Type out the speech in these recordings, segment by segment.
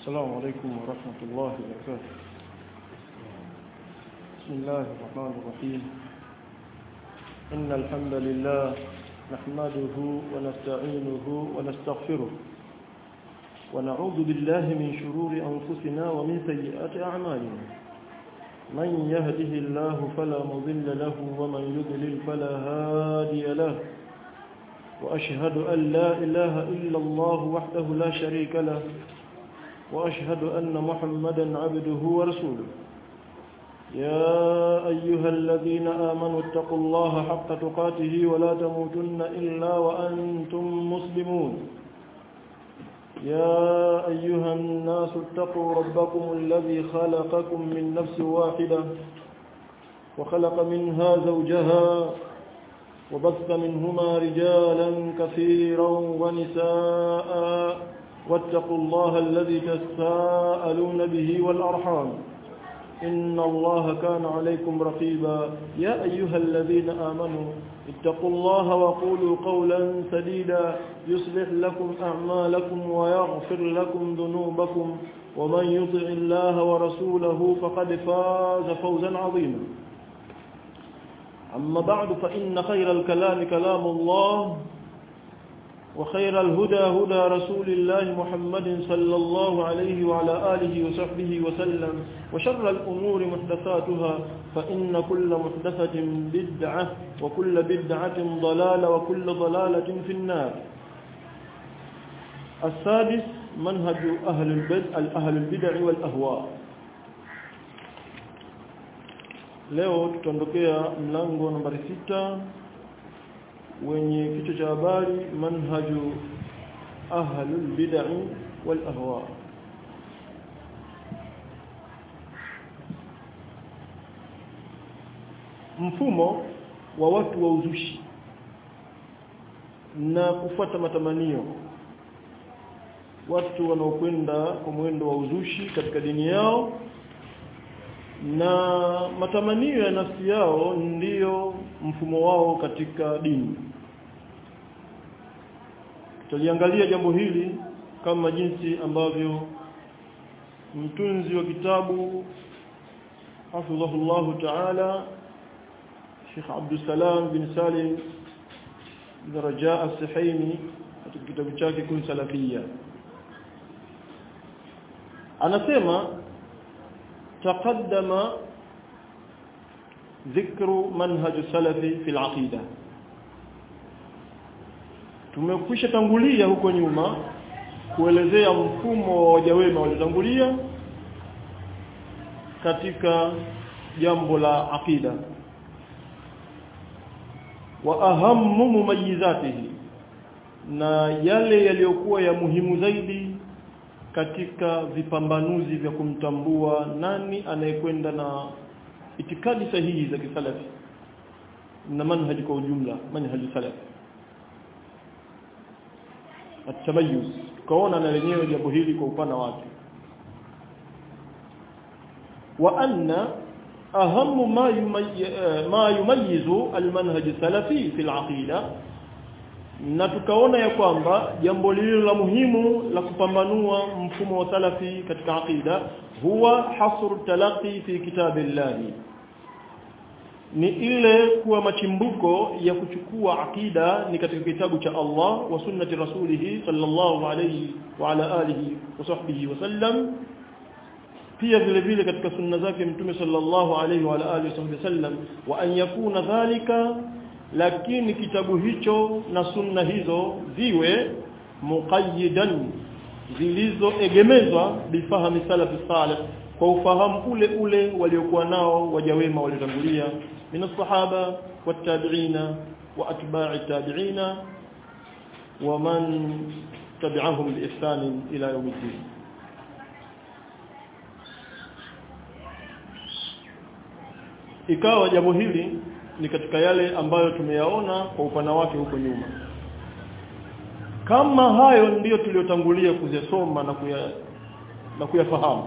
السلام عليكم ورحمة الله وبركاته بسم الله الرحمن الرحيم إن الحمد لله نحمده ونستعينه ونستغفره ونعوذ بالله من شرور أنفسنا ومن سيئات أعمالنا من يهده الله فلا مضل له ومن يضلل فلا هادي له وأشهد أن لا إله إلا الله وحده لا شريك له وأشهد أن محمدا عبده ورسوله يا أيها الذين آمنوا اتقوا الله حق تقاته ولا تموتن إلا وأنتم مسلمون يا أيها الناس اتقوا ربكم الذي خلقكم من نفس واحدة وخلق منها زوجها وبث منهما رجالا كثيرا ونساء واتقوا الله الذي تساءلون به والأرحام إن الله كان عليكم رقيبا يا أيها الذين آمنوا اتقوا الله وقولوا قولا سديدا يصلح لكم أعمالكم ويغفر لكم ذنوبكم ومن يطع الله ورسوله فقد فاز فوزا عظيما أما بعد فإن خير الكلام كلام الله وخير الهدى هدى رسول الله محمد صلى الله عليه وعلى آله وصحبه وسلم وشر الأمور محدثاتها فإن كل محدثة بدعة وكل بدعة ضلالة وكل ضلالة في النار السادس منهج أهل البدع أهل البدع والأهواء leo tutaondokea mlango nambari sita wenye kichwa cha habari manhaju ahlul bid'ah wal ahwa mfumo wa watu wa uzushi na kufuata matamanio watu wanaokwenda kwa mwendo wa uzushi katika dini yao na matamanio ya nafsi yao ndiyo mfumo wao katika dini tutaliangalia jambo hili kama jinsi ambavyo mtunzi wa kitabu hafidhahullah ta'ala Sheikh Abdul Salam bin Salim bin Raja as-Sihaimi katika kitabu chake kun salafia anasema تقدم ذكر منهج السلف في العقيده tumekwisha tangulia huko nyuma kuelezea mfumo wa waja wema waliotangulia katika jambo la aqida wa ahammu mumayizatihi na yale yaliyokuwa ya muhimu zaidi katika vipambanuzi vya kumtambua nani anayekwenda na itikadi sahihi za kisalafi na manhaji kwa ujumla manhaji salafi atamayuz tukaona na lenyewe jambo hili kwa upana wake wa anna ahamu ma ma yumayizu almanhaj salafi fi alaqida na tukaona ya kwamba jambo lililo la muhimu la kupambanua mfumo wa salafi katika aqida huwa hasr talaqi fi kitabillahi ni ile kuwa machimbuko ya kuchukua akida ni katika kitabu cha Allah wa sunnati rasulih sallallahu alayhi wa ala alihi wa sahbihi wa sallam pia vile vile katika sunna zake mtume sallallahu alayhi wa ala alihi wa sallam wa an yakuna dhalika lakini kitabu hicho na sunna hizo ziwe muqayyidan zilizoegemezwa bifahami salafi salih kwa ufahamu ule ule waliokuwa nao waja wema waliotangulia min as-sahaba wat-tabi'ina wa atba'i tabi'ina wa man tabi'ahum bi ihsan ila yawm al-din ikawa jambo hili ni katika yale ambayo tumeyaona kwa upana wake huko nyuma kama hayo ndiyo tuliyotangulia kuzisoma na kuya na kuyafahamu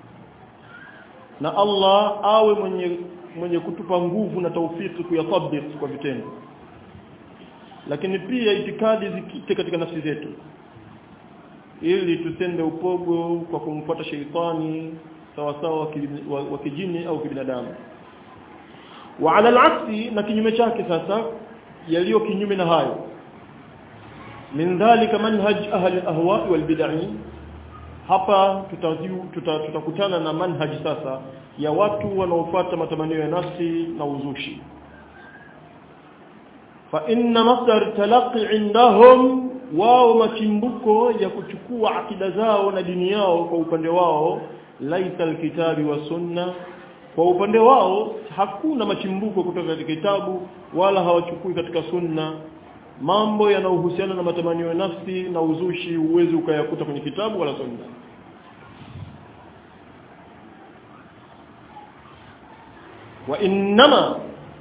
na Allah awe mwenye mwenye kutupa nguvu na taufiki kuyatabik kwa vitendo lakini pia itikadi zikite katika nafsi zetu ili tusende upogo kwa kumfuata sheitani sawa sawa wa kijini au kibinadamu wa ala al na kinyume chake sasa yaliyo kinyume na hayo min dhalika manhaj ahli al-ahwa wal bid'ah hapa tutakutana tuta, tuta na manhaji sasa ya watu wanaofuata matamanio ya nafsi na uzushi fa inna masdar talaqi indahum wao machimbuko ya kuchukua akida zao na dini yao kwa upande wao laisa alkitabi wa sunna kwa upande wao hakuna machimbuko kutoka katika kitabu wala hawachukui katika sunna mambo yanayohusiana na matamanio ya nafsi na uzushi uwezi ukayakuta kwenye kitabu wala sunna wa innama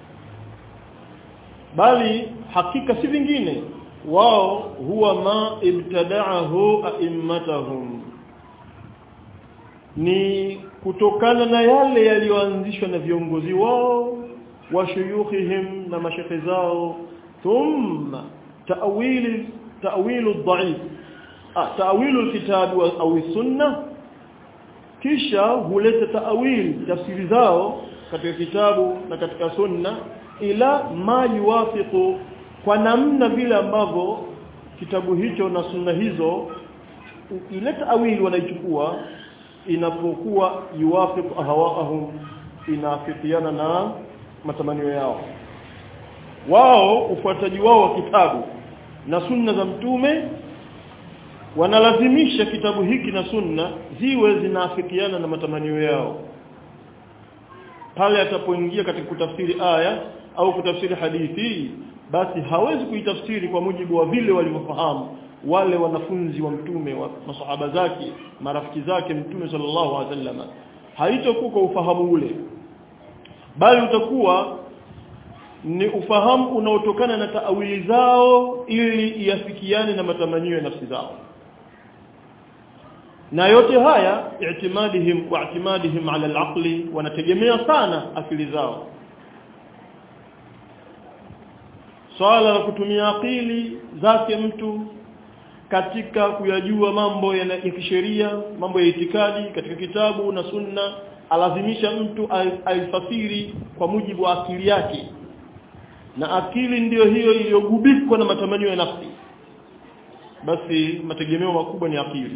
bali hakika si vingine wao huwa ma ibtada'ahu a'immatahum ni kutokana na yale yaliyoanzishwa na viongozi wao wa shuyukhihim na mashekhe zao thumma ta'wil ta'wil ad-da'if ah ta'wil al-kitab au sunna kisha huleta ta'wil tafsiri zao katika kitabu na katika sunna ila ma yuwafiqu kwa namna vile ambavyo kitabu hicho na sunna hizo ile ta'wil wanaichukua inapokuwa yuwafiqu ahwaahum inafikiana na matamanio yao wao ufuataji wao wa kitabu na sunna za mtume wanalazimisha kitabu hiki na sunna ziwe zinaafikiana na matamanio yao pale atapoingia katika kutafsiri aya au kutafsiri hadithi basi hawezi kuitafsiri kwa mujibu wa vile walivyofahamu wale wanafunzi wa mtume wa masahaba zake marafiki zake mtume sallallahu alaihi wasallam haitakuwa kwa ufahamu ule bali utakuwa ni ufahamu unaotokana na taawili zao ili iafikiane na matamanio ya nafsi zao na yote haya i'timadihim wa i'timadihim ala al-aqli wanategemea sana akili zao swala la kutumia akili zake mtu katika kuyajua mambo ya, ya kisheria mambo ya itikadi katika kitabu na sunna alazimisha mtu aifasiri kwa mujibu wa akili yake na akili ndiyo hiyo iliyogubikwa na matamanio ya nafsi basi mategemeo makubwa ni akili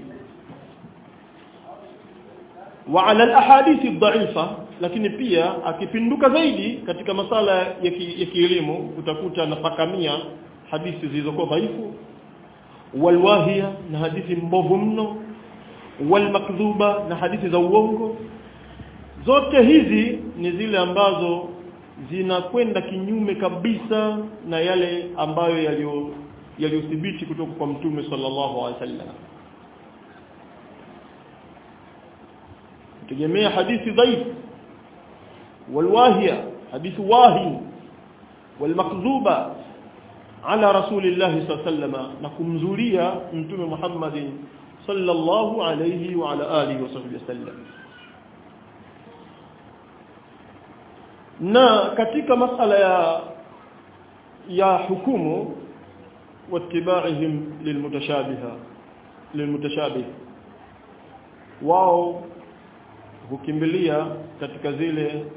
wa ala alahadithi dhaifa lakini pia akipinduka zaidi katika masala ya kielimu utakuta nafakamia hadithi zilizokuwa dhaifu walwahia na hadithi mbovu mno walmakdhuba na hadithi za uongo zote hizi ni zile ambazo zinakwenda kinyume kabisa na yale ambayo yaliyo yaliyothibiti kutoka kwa mtume sallallahu alaihi wasallam tegemea hadithi dhaifu walwahia hadithi wahi walmakdhuba ala rasulillah sallallahu na kumzulia mtume Muhammad sallallahu alayhi wa ala alihi wasallam na katika masala ya ya hukumu wattibaihim lilmutashabiha lilmutashabih wao hukimbilia katika zile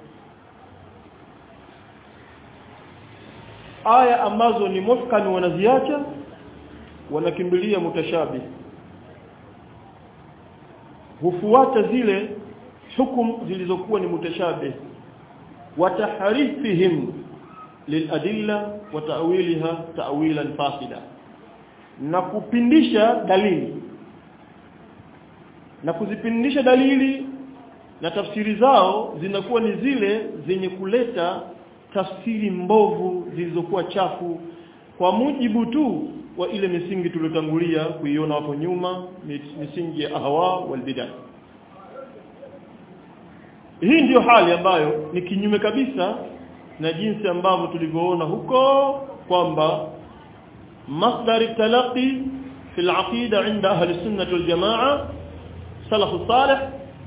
aya ambazo ni muhkani wanaziacha wanakimbilia mutashabih hufuata zile hukum zilizokuwa ni mutashabih وتحريفهم للأدلة وتأويلها تأويلا فاسدا na kupindisha dalili na kuzipindisha dalili na tafsiri zao zinakuwa ni zile zenye kuleta tafsiri mbovu zilizokuwa chafu kwa mujibu tu wa ile misingi tuliyotangulia kuiona hapo nyuma misingi ya ahwa wal bid'ah hii ndiyo hali ambayo ni kinyume kabisa na jinsi ambavyo tulivyoona huko kwamba masdar talaqi fi al-aqida inda ahli sunnah wal jamaa salaf salih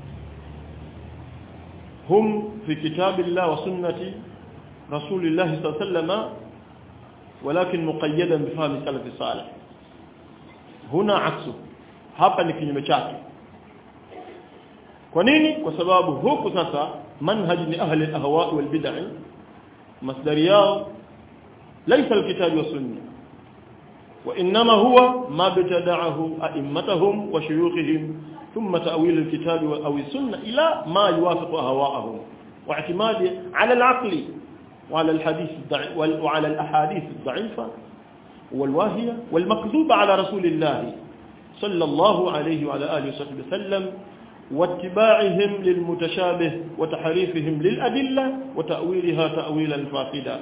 hum fi kitabillah wa sunnati rasulillah sallallahu alayhi wasallam ولكن مقيدا بفهم السلف الصالح هنا عكسه hapa ni kinyume chake kwa nini kwa sababu huku sasa manhaj ni ahli al-ahwa wal bid'ah masdari yao laysa al-kitab wa sunna وانما هو ما ابتدعه ائمتهم وشيوخهم ثم تاويل الكتاب او السنه الى ما يوافق اهواءهم واعتماد على العقل وعلى الحديث وعلى الاحاديث الضعيفه والواهيه والمكذوبه على رسول الله صلى الله عليه وعلى اله وصحبه وسلم واتباعهم للمتشابه وتحريفهم للادله وتاويلها تاويلا فاسدا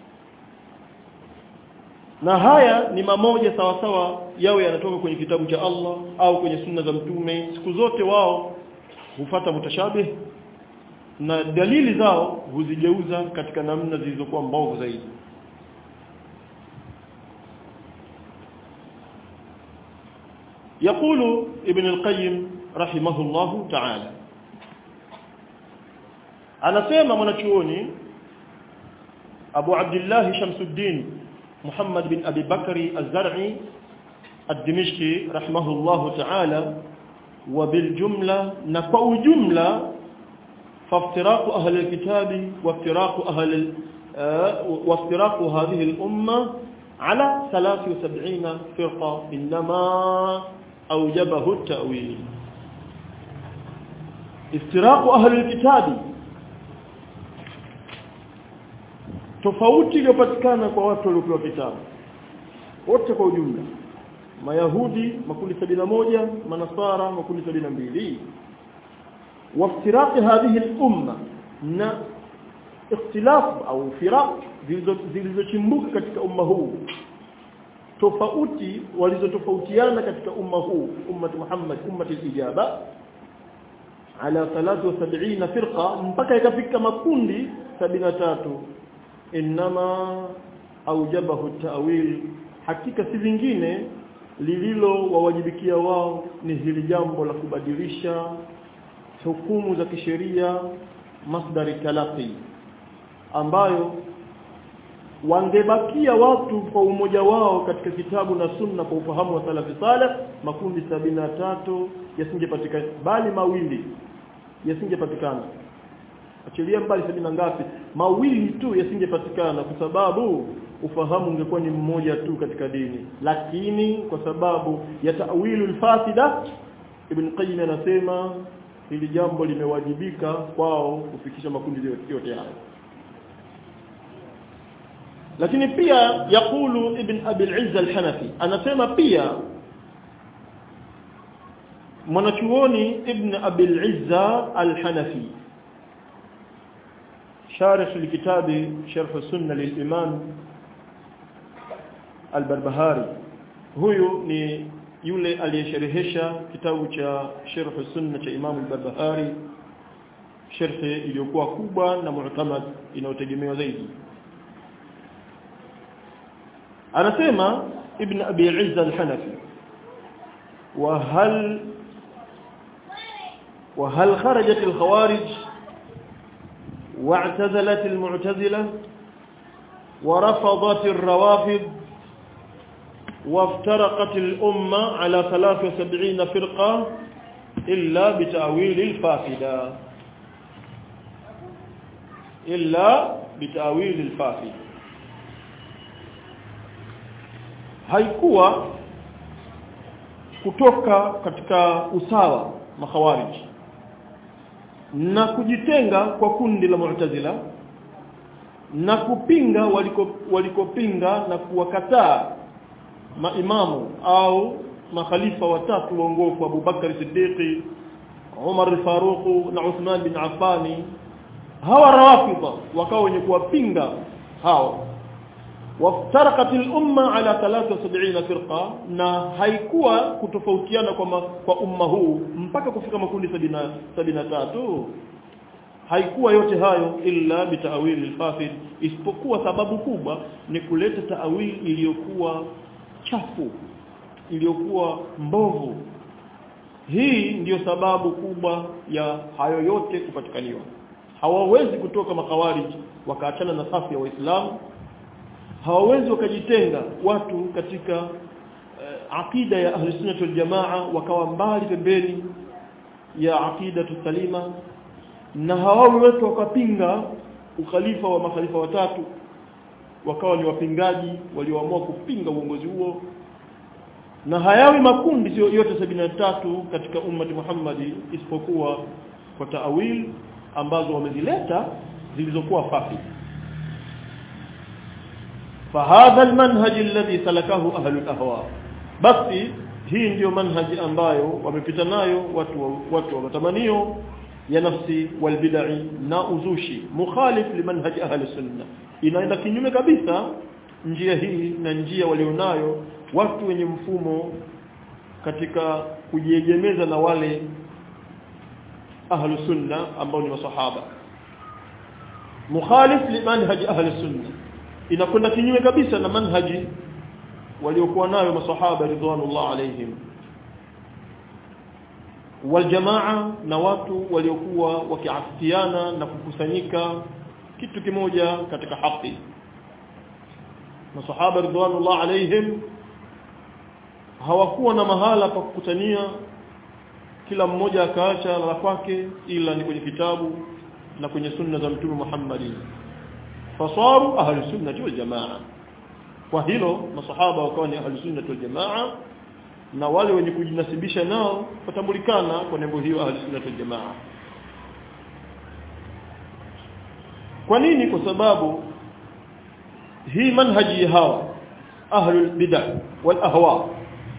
na haya ni mamoja sawa sawa yawe yanatoka kwenye kitabu cha Allah au kwenye sunna za mtume siku zote wao hufata mutashabih na dalili zao huzigeuza katika namna zilizokuwa mbovu zaidi يقول ابن القيم رحمه الله تعالى anasema mwanachuoni Abu Abdullah Shamsuddin محمد بن أبي بكر الزرعي الدمشقي رحمه الله تعالى وبالجملة نفو جملة فافتراق أهل الكتاب وافتراق أهل وافتراق هذه الأمة على 73 فرقة إنما أوجبه التأويل افتراق أهل الكتاب tofauti iliyopatikana kwa watu waliopewa kitabu wote kwa ujumla mayahudi makundi moja manasara makundi mbili waftiraqi hadhihi al-umma na ikhtilafu au firaq zilizochimbuka katika umma huu tofauti walizotofautiana katika umma huu ummati Muhammad ummati al-ijaba ala 73 firqa mpaka ikafika makundi 73 inma aujabahu ta'wil hakika si vingine lililo wawajibikia wao ni hili jambo la kubadilisha hukumu za kisheria masdari talaqi ambayo wangebakia watu kwa umoja wao katika kitabu na sunna kwa ufahamu wa salafi saleh makundi tatu yasingepatikana bali mawili yasingepatikana achilia mbali sabini ngapi mawili tu yasingepatikana kwa sababu ufahamu ungekuwa ni mmoja tu katika dini lakini kwa sababu ya ta'wilul fasida ibn qayyim anasema hili jambo limewajibika kwao kufikisha makundi yote hayo lakini pia yakulu ibn abi al-izz al-hanafi anasema pia mwanachuoni ibn abi al-izz al-hanafi شارح لكتاب شرح السنة للإمام البربهاري huyu ni yule aliyesherehesha kitabu cha Sharh Sunna cha Imam al-Barbahari sharhi iliyokuwa kubwa na mu'tamad inayotegemewa zaidi anasema ibn Abi Izz al-Hanafi wa hal wa hal kharajat al-khawarij واعتزلت المعتزلة ورفضت الروافض وافترقت الأمة على 73 فرقة إلا بتأويل الفاسدة إلا بتأويل الفاسد haikuwa kutoka katika usawa makhawariji na kujitenga kwa kundi la Mu'tazila na kupinga waliko walikopinga na kuwakataa maimamu au makhalifa watatu waongofu Abu Bakar Siddiqi Umar al-Faruq na Uthman bin Affan hawa rawafidha wakawa wenye kuwapinga hawa waftarakat al-umma ala 73 firqa na haikuwa kutofautiana kwa ma, kwa umma huu mpaka kufika makundi 73 haikuwa yote hayo illa bitawil al-fasid isipokuwa sababu kubwa ni kuleta taawil iliyokuwa chafu iliyokuwa mbovu hii ndiyo sababu kubwa ya hayo yote kupatikaniwa hawawezi kutoka makawariji wakaachana na safu ya waislamu hawawezi wakajitenga watu katika uh, aqida ya ahli sunnah wal jamaa wakawa mbali pembeni ya aqida salima na hawawi wetu wakapinga ukhalifa wa makhalifa watatu wakawa ni wapingaji walioamua kupinga uongozi huo na hayawi makundi sio yote tatu katika ummati Muhammadi isipokuwa kwa taawil ambazo wamezileta zilizokuwa fafi فهذا المنهج الذي سلكه أهل الأهواء basi hii ndiyo manhaji ambayo wamepita nayo watu wa, watu wa matamanio ya nafsi walbid'i na uzushi mukhalif limanhaji ahli sunna inaenda kinyume kabisa njia hii na njia walionayo watu wenye mfumo katika kujiegemeza na wale ahlu sunna ambao ni masahaba mukhalif limanhaji ahli sunna inakwenda kinyume kabisa na manhaji waliokuwa nayo masahaba ridwanullah alaihim waljamaa na watu waliokuwa wakiafikiana na kukusanyika kitu kimoja katika haki masahaba ridwanullah alaihim hawakuwa na mahala pa kukutania kila mmoja akaacha la kwake ila ni kwenye kitabu na kwenye sunna za mtume Muhammad fasaru ahli sunnah wal jamaa kwa hilo masahaba wakawa ni ahli sunnah wal jamaa na wale wenye kujinasibisha nao watambulikana kwa nembo hiyo ahli sunnah wal jamaa kwa nini kwa sababu hii manhaji hawa ahlul bid'ah wal ahwa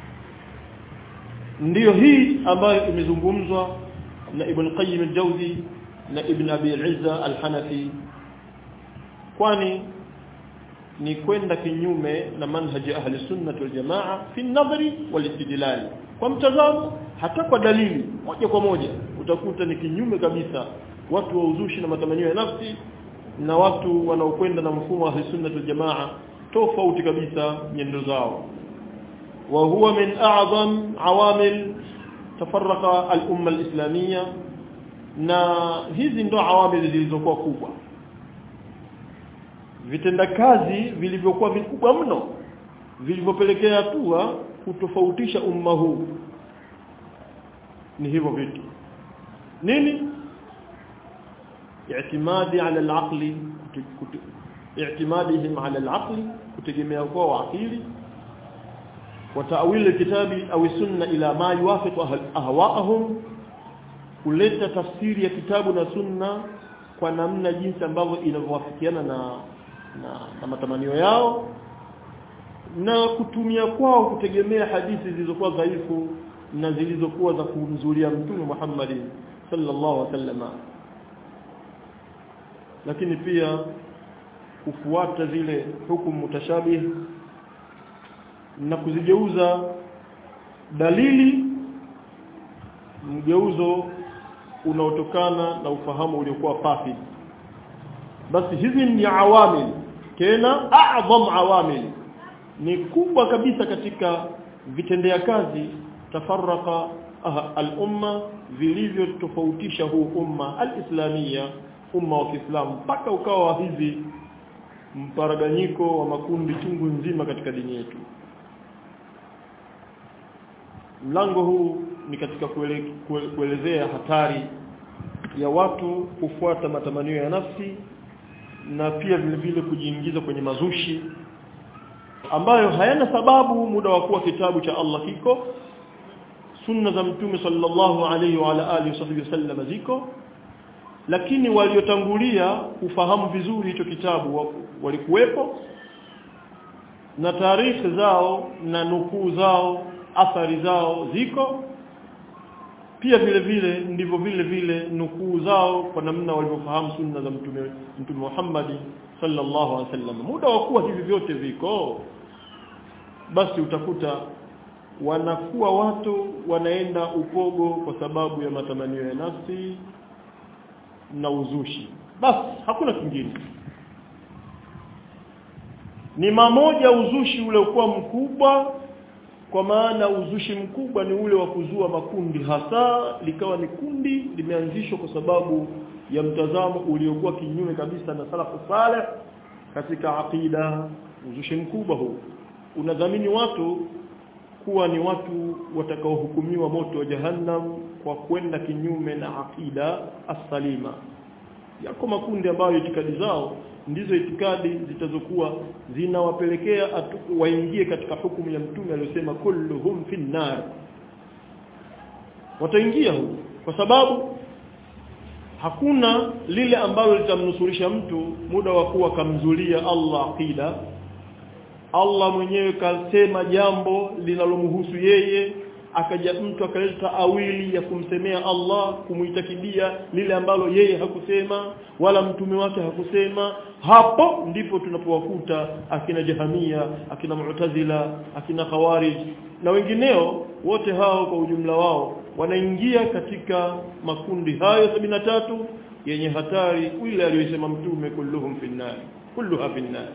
ndiyo hii ambayo imezungumzwa na Ibn Qayyim al-Jawzi na Ibn Abi al-Izza al-Hanafi kwani ni kwenda kinyume na manhaji ahli sunnah wal jamaa fi nadhari wal istidlal kwa mtazamo hata kwa dalili moja kwa moja utakuta ni kinyume kabisa watu wa uzushi na matamanio ya nafsi na watu wanaokwenda na mfumo wa ahli sunnah wal jamaa tofauti kabisa nyendo zao wa huwa min a'zam awamil tafarraqa al-umma al-islamiyya na hizi ndo awamil zilizokuwa kubwa vitendakazi vilivyokuwa vikubwa mno vilivyopelekea hatua kutofautisha umma huu ni hivyo vitu nini i'timadi ala al-aqli i'timadihim ala al-aqli kutegemea kwa akili wa ta'wil al-kitabi au sunna ila ma yuwafiqu ahwa'ahum kuleta tafsiri ya kitabu na sunna kwa namna jinsi ambavyo inavyowafikiana na na, na matamanio yao na kutumia kwao kutegemea hadithi zilizokuwa dhaifu na zilizokuwa za kumzulia mtume Muhammad sallallahu alaihi wasallam lakini pia kufuata zile hukumu mutashabih na kuzigeuza dalili mgeuzo unaotokana na ufahamu uliokuwa fasid basi hizi ni awamil tena a'zam awamil ni kubwa kabisa katika vitendea kazi tafarraqa al-umma vilivyotofautisha huu umma al-islamia umma wa Kiislamu mpaka ukawa hivi mparaganyiko wa makundi chungu nzima katika dini yetu mlango huu ni katika kuele, kuele, kuelezea hatari ya watu kufuata matamanio ya nafsi na pia vile vile kujiingiza kwenye mazushi ambayo hayana sababu muda wa kuwa kitabu cha Allah kiko sunna za mtume sallallahu alaihi wa ala alihi wasallam ziko lakini waliotangulia kufahamu vizuri hicho kitabu walikuwepo na taarifa zao na nukuu zao athari zao ziko pia vile vile ndivyo vile vile nukuu zao kwa namna walivyofahamu sunna za mtume mtume Muhammad sallallahu alaihi wasallam muda wa kuwa hivi vyote viko basi utakuta wanakuwa watu wanaenda upogo kwa sababu ya matamanio ya nafsi na uzushi basi hakuna kingine ni mamoja uzushi ule ukuwa mkubwa kwa maana uzushi mkubwa ni ule wa kuzua makundi hasa likawa ni kundi limeanzishwa kwa sababu ya mtazamo uliokuwa kinyume kabisa na salafu saleh katika aqida uzushi mkubwa huu unadhamini watu kuwa ni watu watakaohukumiwa moto wa jahannam kwa kwenda kinyume na aqida as-salima yako makundi ambayo itikadi zao ndizo itikadi zitazokuwa zinawapelekea waingie katika hukumu ya mtume aliyosema kulluhum finnar wataingia huko kwa sababu hakuna lile ambalo litamnusurisha mtu muda wa kuwa kamzulia Allah aqida Allah mwenyewe kasema jambo linalomhusu yeye akaja mtu akaleta awili ya kumsemea Allah kumuitakidia lile ambalo yeye hakusema wala mtume wake hakusema hapo ndipo tunapowakuta akina jahamia akina mu'tazila akina khawarij na wengineo wote hao kwa ujumla wao wanaingia katika makundi hayo tatu yenye hatari ile aliyosema mtume kulluhum finnar kulluha finnar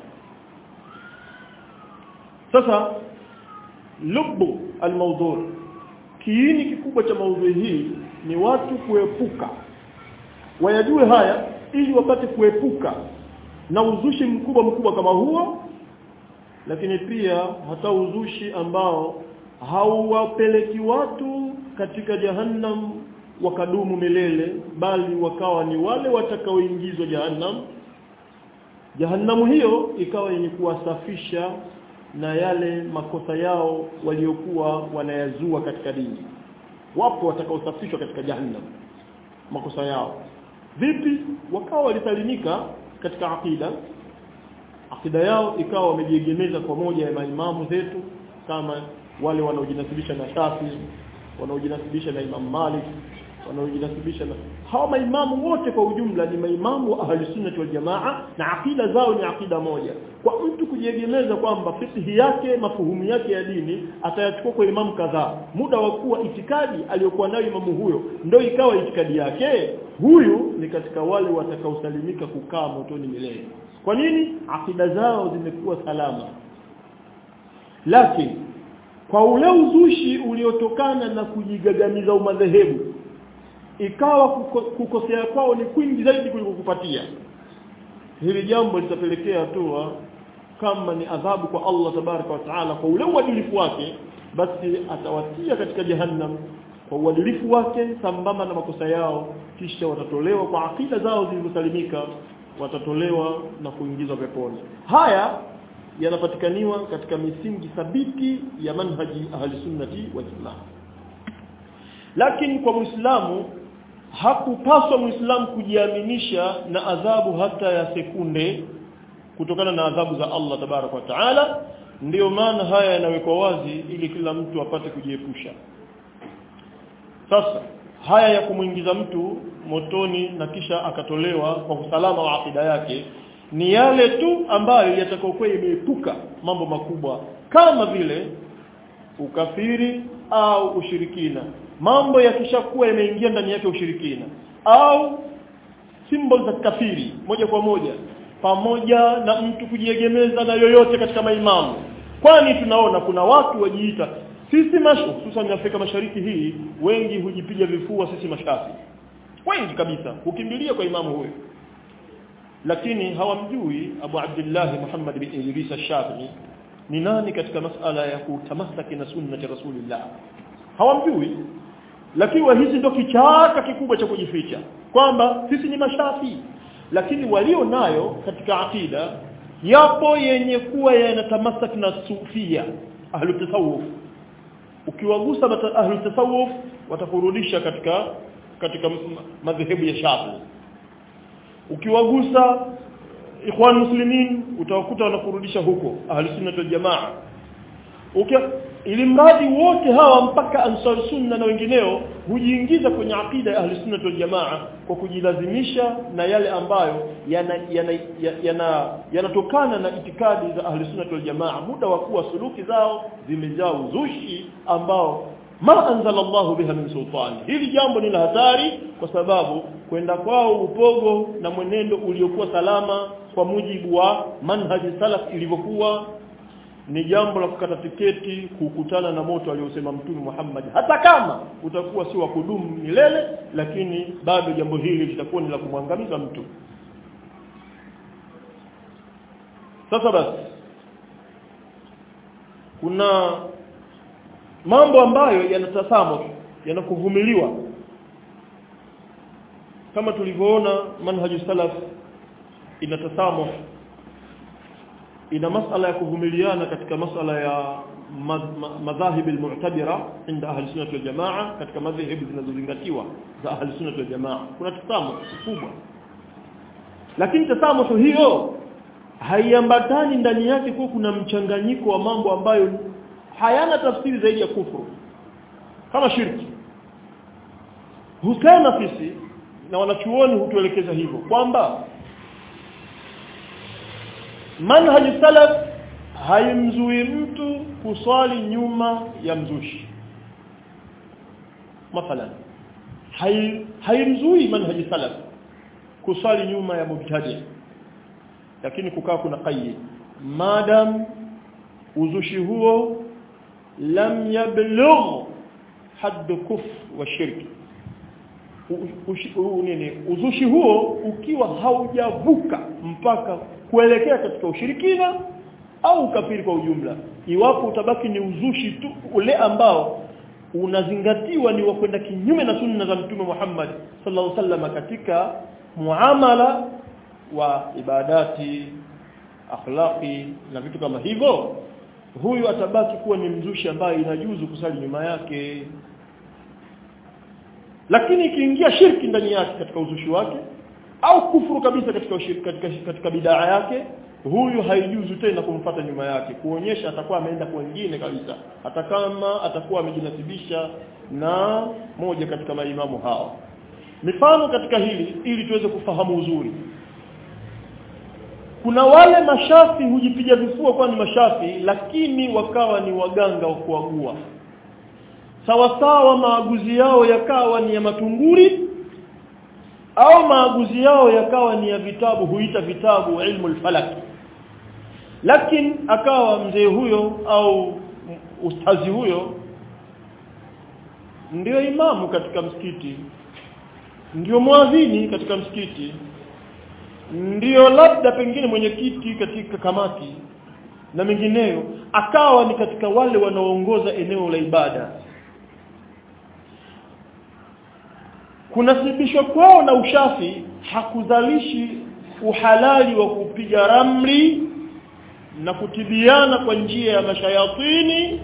sasa lubu almawdhu kiini kikubwa cha maudhui hii ni watu kuepuka wayajue haya ili wapate kuepuka na uzushi mkubwa mkubwa kama huo lakini pia hata uzushi ambao hauwapeleki watu katika jahannam wakadumu milele bali wakawa ni wale watakaoingizwa jahannam jahannamu hiyo ikawa yenye kuwasafisha na yale makosa yao waliokuwa wanayazua katika dini wapo watakaosafishwa katika jahannam makosa yao vipi wakawa walisalimika katika akida akida yao ikawa wamejiegemeza kwa moja ya maimamu zetu kama wale wanaojinasibisha na Shafi wanaojinasibisha na Imam Malik wanaojinasibisha na hawa maimamu wote kwa ujumla ni maimamu wa ahli sunnah wal jamaa na akida zao ni akida moja kwa mtu kujiegemeza kwamba fiqhi yake mafuhumu yake ya dini atayachukua kwa imamu kadhaa muda wa kuwa itikadi aliyokuwa nayo imamu huyo ndio ikawa itikadi yake huyu ni katika wale watakaosalimika kukaa motoni milele kwa nini akida zao zimekuwa salama lakini kwa ule uzushi uliotokana na kujigagamiza umadhehebu ikawa kuko, kukosea kwao ni kwingi zaidi kuliko kupatia hili jambo litapelekea hatua kama ni adhabu kwa Allah tabaraka wa taala kwa ule uadilifu wake basi atawatia katika jahannam kwa uadilifu wake sambamba na makosa yao kisha watatolewa kwa akida zao zilizosalimika watatolewa na kuingizwa peponi haya yanapatikaniwa katika misingi thabiti ya manhaji ahli sunnati wal jamaa lakini kwa muislamu hakupaswa muislamu kujiaminisha na adhabu hata ya sekunde kutokana na adhabu za Allah tabarak wa taala ndiyo maana haya yanawekwa wazi ili kila mtu apate kujiepusha sasa haya ya kumuingiza mtu motoni na kisha akatolewa kwa usalama wa akida yake ni yale tu ambayo yatakayokuwa imeepuka mambo makubwa kama vile ukafiri au ushirikina mambo yakishakuwa yameingia ndani yake ushirikina au symbol za kafiri moja kwa moja pamoja na mtu kujiegemeza na yoyote katika maimamu kwani tunaona kuna watu wajiita sisi mashu hususan Afrika Mashariki hii wengi hujipiga vifua sisi mashafi wengi kabisa hukimbilia kwa imamu huyo lakini hawamjui Abu Abdullah Muhammad bin Idris al-Shafi'i ni nani katika masala ya kutamasaki na sunnati Rasulillah hawamjui lakini hizi ndio kichaka kikubwa cha kujificha kwamba sisi ni mashafi lakini walio nayo katika akida yapo yenye kuwa yanatamasaki na sufia ahlu tasawuf ukiwagusa ahlu tasawuf watakurudisha katika katika madhehebu ya Shafi ukiwagusa ikhwan muslimin utawakuta wanakurudisha huko ahli sunna wal jamaa ukia ili mradi wote hawa mpaka ansar sunna na wengineo hujiingiza kwenye akida ya ahli sunna wal jamaa kwa kujilazimisha na yale ambayo yanatokana yana, yana, yana na itikadi za ahli sunna wal jamaa muda wa kuwa suluki zao zimejaa uzushi ambao ma anzala Allah biha min sultani hili jambo ni la hatari kwa sababu kwenda kwao upogo na mwenendo uliokuwa salama kwa mujibu wa manhaji salaf ilivyokuwa ni jambo la kukata tiketi kukutana na moto aliosema mtume Muhammad hata kama utakuwa si wa kudumu milele lakini bado jambo hili litakuwa ni la kumwangamiza mtu sasa basi kuna mambo ambayo yanatasamu yanakuvumiliwa kama tulivyoona manhaju salaf inatasamu ina masala ya kuvumiliana katika masala ya madhahib almu'tabira inda ahli sunnah wal jamaa katika madhhabi zinazozingatiwa za ahli sunnah wal jamaa kuna tasamu kubwa lakini tasamu hiyo haiambatani ndani yake kwa kuna mchanganyiko wa mambo ambayo hayana tafsiri zaidi ya kufuru kama shirki husema sisi na wanachuoni hutuelekeza hivyo kwamba manhaj salaf haimzui mtu kuswali nyuma ya mzushi mathalan hai haimzui manhaj salaf kuswali nyuma ya mubtadi lakini kukaa kuna qayyid madam uzushi huo lam yablugh hadd kufr wa shirki nini uzushi huo ukiwa haujavuka mpaka kuelekea katika ushirikina au ukafiri kwa ujumla iwapo utabaki ni uzushi tu ule ambao unazingatiwa ni wa kwenda kinyume na sunna za mtume Muhammad sallallahu alaihi wasallam katika muamala wa ibadati akhlaqi na vitu kama hivyo huyu atabaki kuwa ni mzushi ambaye inajuzu kusali nyuma yake lakini ikiingia shirki ndani yake katika uzushi wake au kufuru kabisa katika ushiriki, katika, katika bidaa yake huyu haijuzu tena kumfata nyuma yake kuonyesha atakuwa ameenda kwa wengine kabisa hata kama atakuwa amejinasibisha na moja katika maimamu hao mifano katika hili ili tuweze kufahamu uzuri kuna wale mashafi hujipiga vifua kwa ni mashafi lakini wakawa ni waganga wa kuagua sawa sawa maaguzi yao yakawa ni ya matunguri au maaguzi yao yakawa ni ya vitabu huita vitabu ilmu al-falak lakini akawa mzee huyo au ustazi huyo ndio imamu katika msikiti ndio mwadhini katika msikiti ndio labda pengine mwenyekiti katika kamati na mengineyo akawa ni katika wale wanaoongoza eneo la ibada kunasibishwa kwao na ushafi hakuzalishi uhalali wa kupiga ramli na kutibiana kwa njia ya mashayatini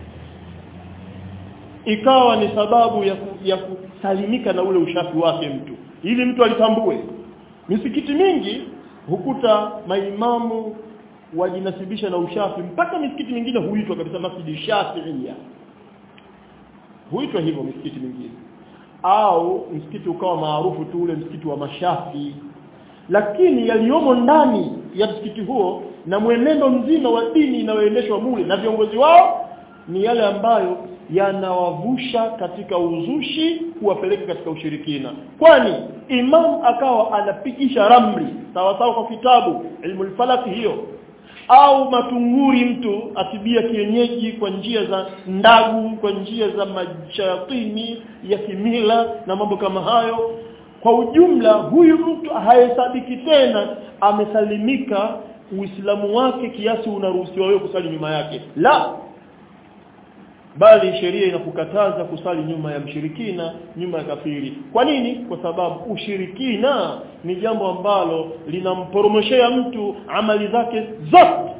ikawa ni sababu ya, ku, ya kusalimika na ule ushafi wake mtu ili mtu alitambue misikiti mingi hukuta maimamu wajinasibisha na ushafi mpaka misikiti mingine huitwa kabisa masjidi shafiia huitwa hivyo misikiti mingine au msikiti ukawa maarufu tu ule msikiti wa mashafi lakini yaliyomo ndani ya msikiti huo na mwenendo mzima wa dini inayoendeshwa mule na viongozi wao ni yale ambayo yanawavusha katika uzushi kuwapeleka katika ushirikina kwani imam akawa anapigisha ramli sawa sawa kwa kitabu ilmu falaki hiyo au matunguri mtu atibia kienyeji kwa njia za ndagu kwa njia za mashayatini ya kimila na mambo kama hayo kwa ujumla huyu mtu hahesabiki tena amesalimika uislamu wake kiasi unaruhusiwa wewe kusali nyuma yake la bali sheria inakukataza kusali nyuma ya mshirikina nyuma ya kafiri kwa nini kwa sababu ushirikina ni jambo ambalo linamporomoshea mtu amali zake zote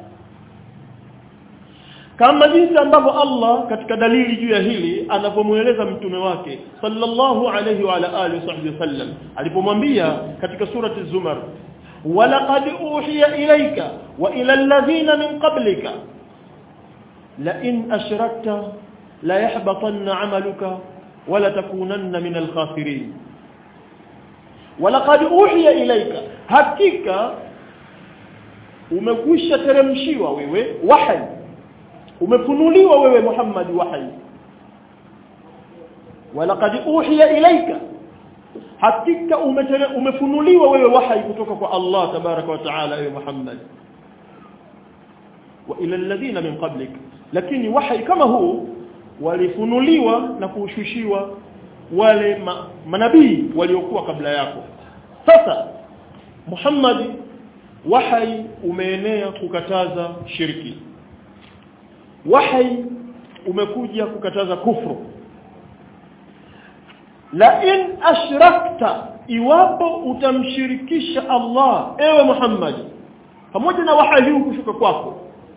kama jinsi ambavyo Allah katika dalili juu ya hili anavyomueleza mtume wake sallallahu alayhi wa ala alihi wasallam alipomwambia katika surati zumar walaqad uhiya ilayka wa ila alladhina min qablika لئن أشركت لا يحبطن عملك ولا تكونن من الخاسرين ولقد أوحي إليك hakika umekwisha teremshiwa wewe wahi umefunuliwa wewe Muhammad wahi walaqad uhiya ilayka hakika umefunuliwa wewe wahi kutoka kwa Allah tabaraka wa taala ewe Muhammad wa ila alladhina min qablik lakini wahi kama huu walifunuliwa na kushushiwa wale ma, manabii waliokuwa kabla yako sasa Muhammad wahi umeenea kukataza shirki wahi umekuja kukataza kufru la in ashrakta iwapo utamshirikisha Allah ewe Muhammad pamoja na wahi huu kushuka kwako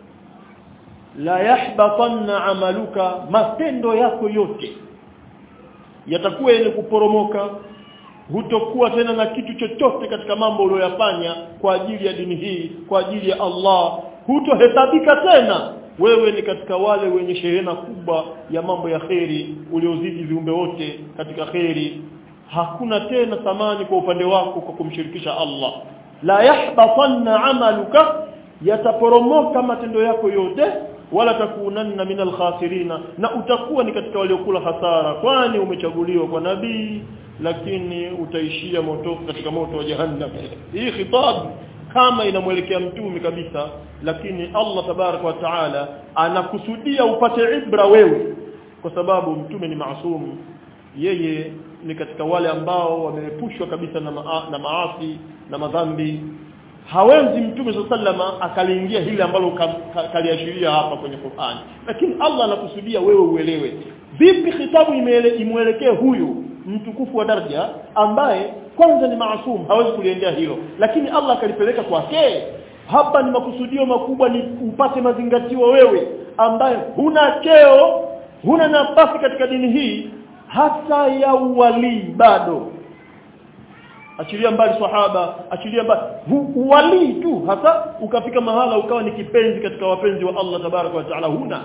la yahbatanna amaluka matendo yako yote yatakuwa yenye kuporomoka hutokuwa tena na kitu chochote katika mambo uliyoyafanya kwa ajili ya dini hii kwa ajili ya Allah hutohesabika tena wewe ni katika wale wenye shehena kubwa ya mambo ya kheri uliozidi viumbe wote katika kheri hakuna tena thamani kwa upande wako kwa kumshirikisha Allah la yahbatanna amaluka yataporomoka matendo yako yote wala takunanna minal khasirina na utakuwa ni katika waliokula hasara kwani umechaguliwa kwa nabii lakini utaishia moto katika moto wa jahannam hii khitab kama inamwelekea mtume kabisa lakini Allah tabarak wa taala anakusudia upate ibra wewe kwa sababu mtume ni maasum yeye ni katika wale ambao wameepushwa kabisa na, maa, na maasi na madhambi hawezi mtume sallama akaliingia hili ambalo kaliashiria hapa kwenye Qur'an lakini Allah anakusudia wewe uelewe vipi khitabu imwelekee huyu mtukufu wa daraja ambaye kwanza ni maasum hawezi kuliendea hilo lakini Allah akalipeleka kwake hapa ni makusudio makubwa ni upate mazingatio wewe ambaye huna cheo huna nafasi katika dini hii hata ya uwali bado achilia mbali sahaba achilia mbali uwali tu hata ukafika mahala ukawa ni kipenzi katika wapenzi wa Allah tabaraka wa taala huna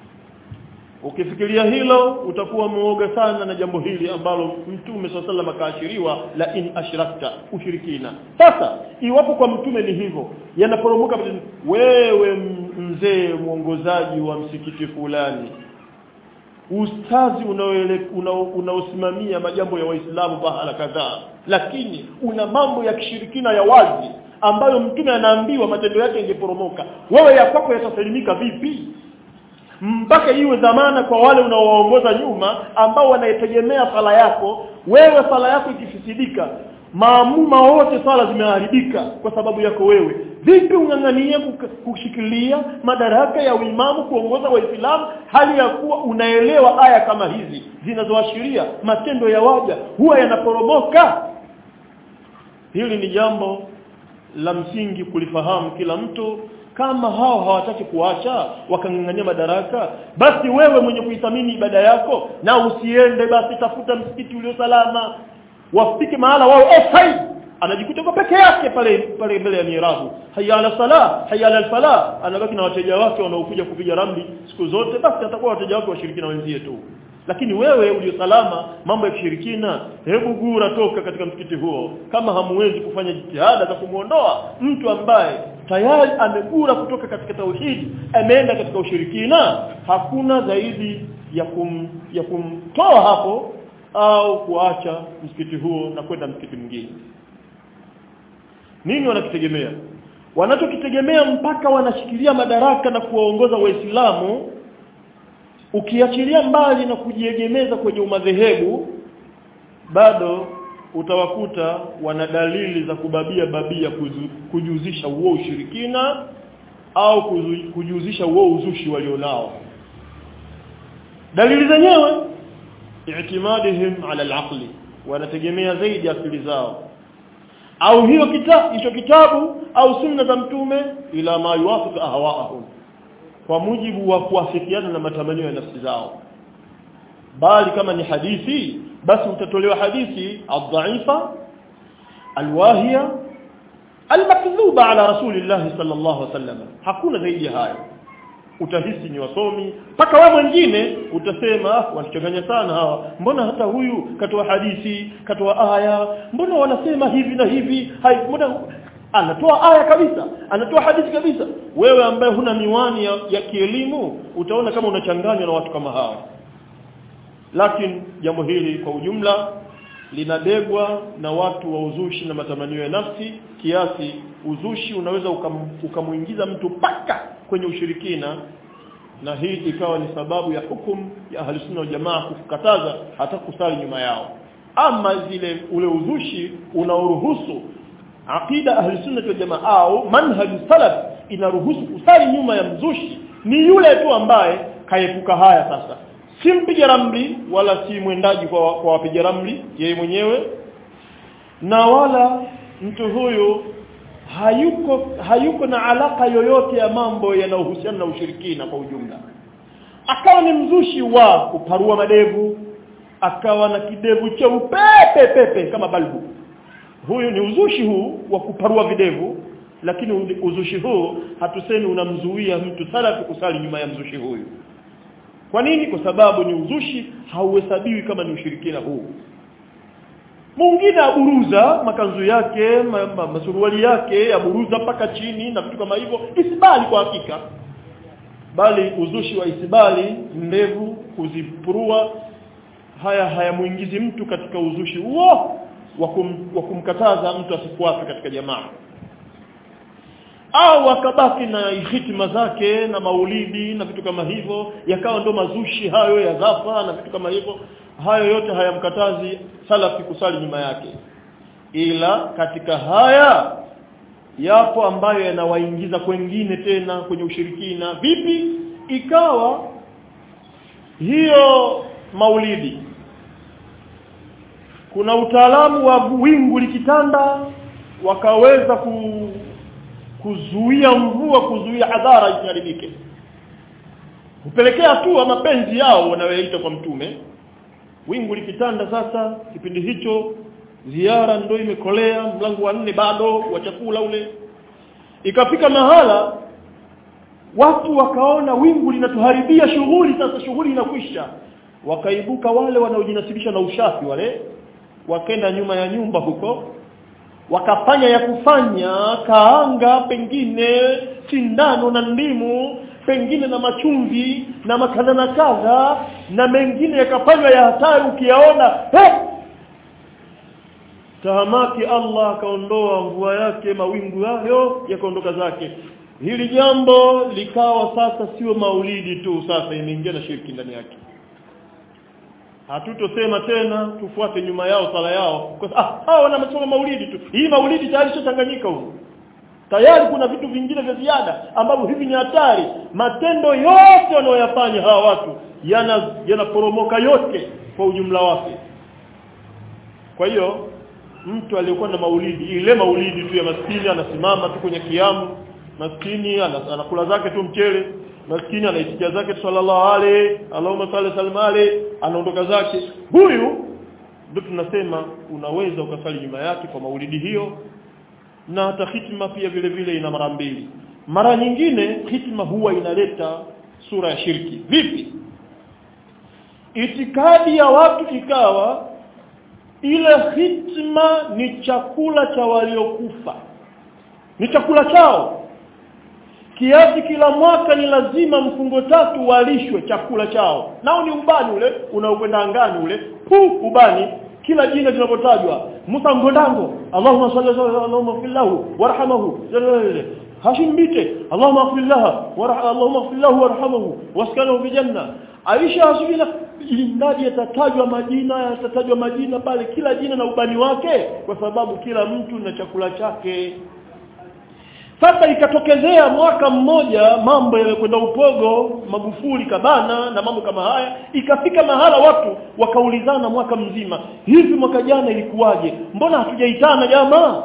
ukifikiria hilo utakuwa muoga sana na jambo hili ambalo mtume sallallahu akaashiriwa la in ashrakta ushirikina sasa iwapo kwa mtume ni hivyo yanaporomoka wewe mzee mwongozaji wa msikiti fulani ustazi unaosimamia majambo ya waislamu bahala kadhaa lakini una mambo ya kishirikina ya wazi ambayo mtume anaambiwa matendo yake ingeporomoka wewe ya kwako yatasalimika vipi mpaka iwe dhamana kwa wale unaowaongoza nyuma ambao wanaitegemea sala yako wewe sala yako ikifisidika maamuma wote sala zimeharibika kwa sababu yako wewe vipi ungangania kushikilia madaraka ya uimamu kuongoza waislamu hali ya kuwa unaelewa aya kama hizi zinazoashiria matendo ya waja huwa yanaporomoka hili ni jambo la msingi kulifahamu kila mtu kama hao hawataki kuacha wakangangania madaraka basi wewe mwenye kuithamini ibada yako na usiende basi tafuta msikiti ulio salama wafike mahala wao offside anajikuta kwa peke yake pale pale mbele ya mirabu hayya ala sala hayya ala fala anabaki na wateja wake wanaokuja kupiga ramli siku zote basi atakuwa wateja wake washirikina wenzie tu lakini wewe ulio salama mambo ya kishirikina hebu gura toka katika msikiti huo kama hamuwezi kufanya jitihada za kumuondoa mtu ambaye tayari amegura kutoka katika tauhidi ameenda katika ushirikina hakuna zaidi ya kum, ya kumtoa hapo au kuacha msikiti huo na kwenda msikiti mwingine nini wanakitegemea wanachokitegemea mpaka wanashikilia madaraka na kuwaongoza waislamu ukiachilia mbali na kujiegemeza kwenye umadhehebu bado utawakuta wana dalili za kubabia babia kuzu, kujuzisha uo ushirikina au kuzu, kujuzisha uo uzushi walionao dalili zenyewe i'timadihim ala al-aqli wanategemea zaidi akili zao au hiyo kitabu hicho kitabu au sunna za mtume ila ma yuwafiq ahwaahum kwa mujibu wa kuafikiana na matamanio ya nafsi zao bali kama ni hadithi basi utatolewa hadithi adhaifa alwahiya almakdhuba ala rasulillah sallallahu alaihi wasallam hakuna zaidi ya hayo utahisi ni wasomi mpaka wewe mwingine utasema wanachanganya sana hawa mbona hata huyu katoa hadithi katoa aya mbona wanasema hivi na hivi hai mbona anatoa aya kabisa anatoa hadithi kabisa wewe ambaye huna miwani ya, ya kielimu utaona kama unachanganywa na watu kama hawa lakini jambo hili kwa ujumla linabebwa na watu wa uzushi na matamanio ya nafsi kiasi uzushi unaweza ukam, ukamuingiza mtu paka kwenye ushirikina na hii ikawa ni sababu ya hukum ya ahli sunna wal jamaa kukataza hata kusali nyuma yao ama zile ule uzushi unaoruhusu aqida ahli sunna wal jamaa au manhaj salaf inaruhusu kusali nyuma ya mzushi ni yule tu ambaye kaepuka haya sasa si mpiga ramli wala si mwendaji kwa, kwa wapiga ramli yeye mwenyewe na wala mtu huyu hayuko hayuko na alaka yoyote ya mambo yanayohusiana na ushirikina kwa ujumla akawa ni mzushi wa kuparua madevu akawa na kidevu cheupe pepe kama balbu huyu ni uzushi huu wa kuparua videvu lakini uzushi huu hatusemi unamzuia mtu salafi kusali nyuma ya mzushi huyu kwa nini kwa sababu ni uzushi hauhesabiwi kama ni ushirikina huu mwingine aburuza makanzu yake ma, ma, masuruali yake aburuza mpaka chini na vitu kama hivyo isibali kwa hakika bali uzushi wa isibali ndevu kuzipurua haya hayamuingizi mtu katika uzushi huo wa kum, wa kumkataza mtu asifuate katika jamaa au akabaki na hitima zake na maulidi na vitu kama hivyo yakawa ndo mazushi hayo ya dhafa na vitu kama hivyo hayo yote hayamkatazi salafi kusali nyuma yake ila katika haya yapo ambayo yanawaingiza kwengine tena kwenye ushirikina vipi ikawa hiyo maulidi kuna utaalamu wa wingu likitanda wakaweza ku, kuzuia mvua kuzuia hadhara isiharibike hupelekea tu mapenzi yao wanayoita kwa mtume wingu likitanda sasa kipindi hicho ziara ndio imekolea mlango wa nne bado wa chakula ule ikafika mahala watu wakaona wingu linatuharibia shughuli sasa shughuli inakwisha wakaibuka wale wanaojinasibisha na ushafi wale wakenda nyuma ya nyumba huko wakafanya ya kufanya kaanga pengine sindano na ndimu pengine na machumvi na makadha na kadha na mengine yakafanywa ya hatari ukiyaona hey! tahamaki Allah akaondoa mvua yake mawingu hayo yakaondoka zake hili jambo likawa sasa sio maulidi tu sasa imeingia na shirki ndani yake hatutosema tena tufuate nyuma yao sala yao kwa ah hao wanasoma maulidi tu hii maulidi tayari ishachanganyika huko tayari kuna vitu vingine vya ziada ambavyo hivi ni hatari matendo yote wanayoyafanya hawa watu yana yanaporomoka yote kwa ujumla wake kwa hiyo mtu aliyokuwa na maulidi ile maulidi tu ya maskini anasimama tu kwenye kiamu maskini anakula zake tu mchele maskini anaitikia zake sallallahu alayhi Allahumma salli sallim alayhi anaondoka zake huyu ndio tunasema unaweza ukasali nyuma yake kwa maulidi hiyo na hata hitma pia vile vile ina mara mbili mara nyingine hitma huwa inaleta sura ya shirki vipi itikadi ya watu ikawa ile hitma ni chakula cha waliokufa ni chakula chao kiasi kila mwaka ni lazima mfungo tatu walishwe chakula chao nao ni ubani ule unaokwenda angani ule pu ubani kila jina linapotajwa Musa Ngondango Allahumma salli ala Allahumma fillahu warhamhu Hashim Bite Allahumma fillah Allahumma fillahu warhamhu waskanahu bi janna Aisha asubila ilimradi yatatajwa majina yatatajwa majina pale kila jina na ubani wake kwa sababu kila mtu na chakula chake sasa ikatokezea mwaka mmoja mambo yamekwenda upogo Magufuli kabana na mambo kama haya ikafika mahala watu wakaulizana mwaka mzima hivi mwaka jana ilikuwaje mbona hatujaitana jamaa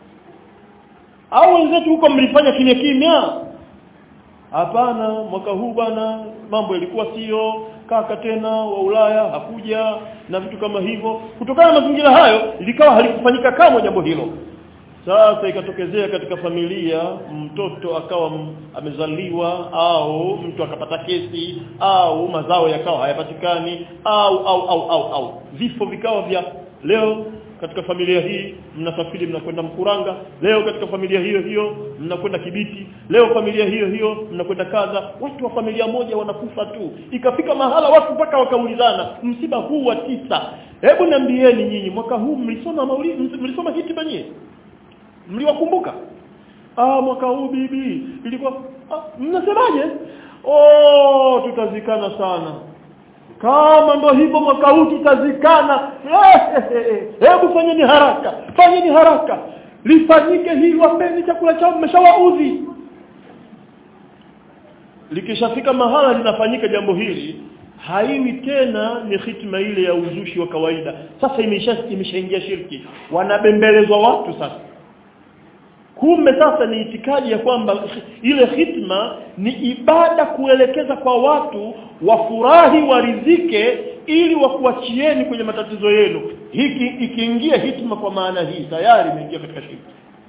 au wenzetu huko mlifanya kimya kimya hapana mwaka huu bana mambo yalikuwa sio kaka tena wa Ulaya hakuja na vitu kama hivyo kutokana na mazingira hayo likawa halikufanyika kama jambo hilo sasa ikatokezea katika familia mtoto akawa amezaliwa au mtu akapata kesi au mazao yakawa hayapatikani au au au au au vifo vikawa vya leo katika familia hii mnasafiri mnakwenda Mkuranga leo katika familia hiyo hiyo mnakwenda Kibiti leo familia hiyo hiyo mnakwenda kadha watu wa familia moja wanakufa tu ikafika mahala watu mpaka wakaulizana msiba huu wa tisa hebu niambieni nyinyi mwaka huu mlisoma maulidi mlisoma hitima nyinyi mliwakumbuka ah mwaka huu bibi ilikuwa ah, mnasemaje oh tutazikana sana kama ndo hivyo mwaka huu tutazikana hebu fanyeni haraka fanyeni haraka lifanyike hili wapeni chakula chao mmeshawaudhi likishafika mahala linafanyika jambo hili haiwi tena ni hitma ile ya uzushi wa kawaida sasa imesha imeshaingia shirki wanabembelezwa watu sasa kumbe sasa ni itikadi ya kwamba ile hitma ni ibada kuelekeza kwa watu wafurahi waridhike ili wakuachieni kwenye matatizo yenu hiki ikiingia hitma kwa maana hii tayari imeingia katika shirki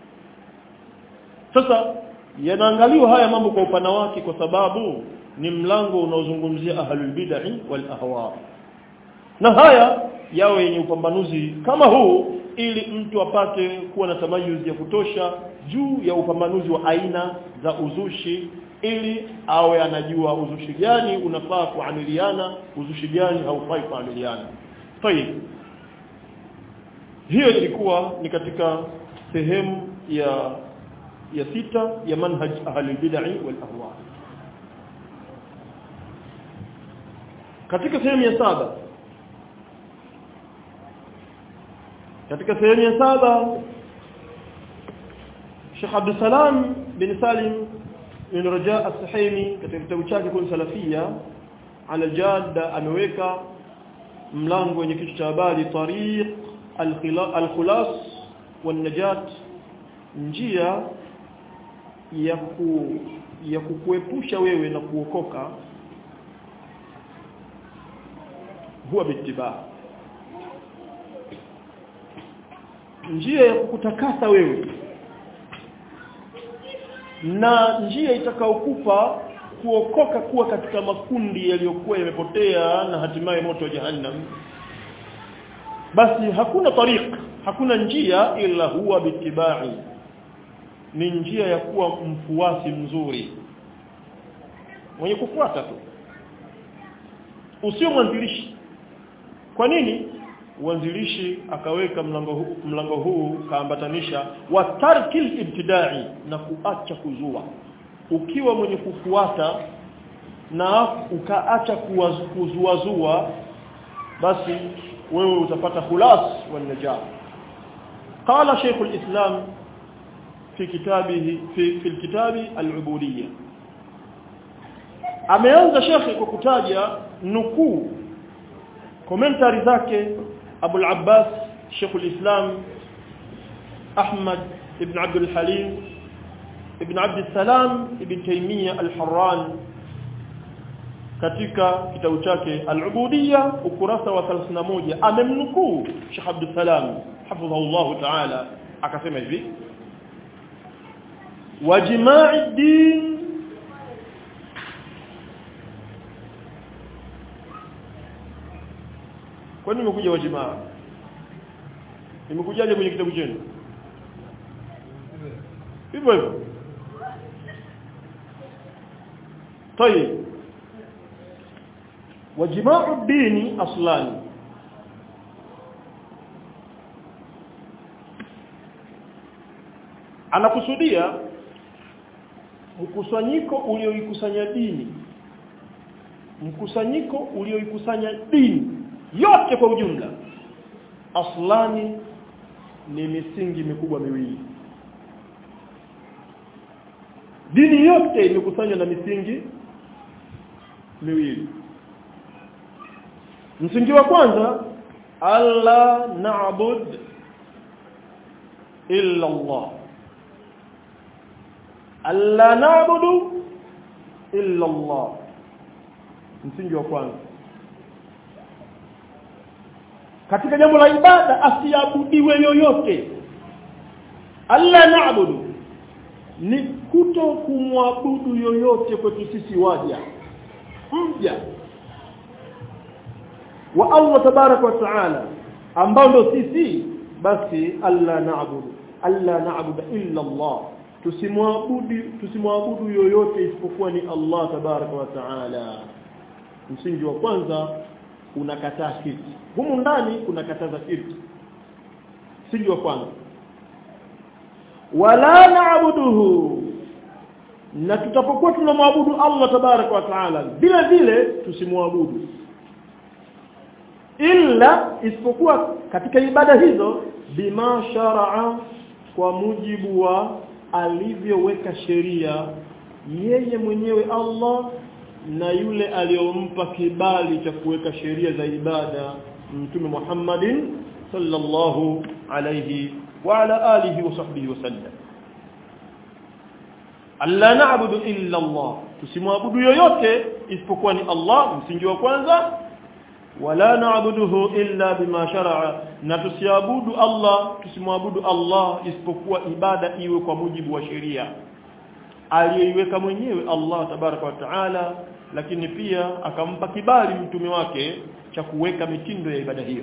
sasa yanaangaliwa haya mambo kwa upana wake kwa sababu ni mlango unaozungumzia ahlul bid'ah wal ahwa na haya yawe yenye upambanuzi kama huu ili mtu apate kuwa na tamayuzi ya kutosha juu ya upambanuzi wa aina za uzushi ili awe anajua uzushi gani unafaa kuamiliana uzushi gani haufai kuamiliana tayib hiyo ilikuwa ni katika sehemu ya ya sita ya manhaj ahli bid'ah wal ahwa katika sehemu ya saba katika sehemu ya saba Sheikh Abdul Salam bin Salim bin Raja As-Sahimi katika kitabu chake kun salafia ala jadda ameweka mlango wenye kichwa cha habari tariq al-khulas wan-najat njia ya ku ya kukuepusha wewe na kuokoka huwa bitibaa njia ya kukutakasa wewe na njia itakaokupa kuokoka kuwa katika makundi yaliyokuwa yamepotea na hatimaye moto wa jahannam basi hakuna tariq hakuna njia ila huwa bitibai ni njia ya kuwa mfuasi mzuri mwenye kufuata tu usio mwanzilishi kwa nini uanzilishi akaweka mlango huu mlango huu kaambatanisha wa tarkil ibtidai na kuacha kuzua ukiwa mwenye kufuata na ukaacha kuzuazua basi wewe utapata khulas wa najah qala shaykh alislam fi kitabihi fi fi alkitabi alubudiyya ameanza shekhi kwa kutaja nukuu komentari zake Abu al-Abbas Sheikh al-Islam Ahmad ibn Abd al-Halim ibn Abd al-Salam ibn Taymiyyah al-Harran katika kitabu chake al-Ubudiyya ukurasa wa 31 amemnukuu Sheikh Abd al-Salam hafidhahullah ta'ala akasema hivi wajma'i din kwa nini nimekuja wajimaa nimekujaje kwenye kitabu chenu hivyo hivyo طيب وجماع الدين اصلان anakusudia mkusanyiko ulioikusanya dini mkusanyiko ulioikusanya dini yote kwa ujumla aslani ni misingi mikubwa miwili dini yote imekusanywa na misingi miwili msingi wa kwanza alla na'bud illa Allah alla na'budu illa Allah msingi wa kwanza katika jambo la ibada asiabudiwe yoyote alla na'budu ni kuto kumwabudu yoyote kwetu sisi waja mja wa Allah tabarak wa taala ambao ndo sisi basi alla na'budu alla na'budu illa Allah tusimwabudu tusimwabudu yoyote isipokuwa ni Allah tabarak wa taala msingi wa kwanza unakataa kitu humu ndani unakataza kitu msingi wa kwanza wala na'buduhu na tutapokuwa tunamwabudu Allah tabarak wa taala vile vile tusimwabudu illa isipokuwa katika ibada hizo bima sharaa kwa mujibu wa alivyoweka sheria yeye mwenyewe Allah na yule aliyompa kibali cha kuweka sheria za ibada mtume Muhammadin sallallahu alayhi wa ala alihi wa sahbihi wasallam alla na'budu illa Allah tusimwabudu yoyote isipokuwa ni Allah msingi wa kwanza wala na'buduhu illa bima shar'a na tusiabudu Allah tusimwabudu Allah isipokuwa ibada iwe kwa mujibu wa sheria aliyeiweka mwenyewe Allah tabaraka wa taala lakini pia akampa kibali mtume wake cha kuweka mitindo ya ibada hiyo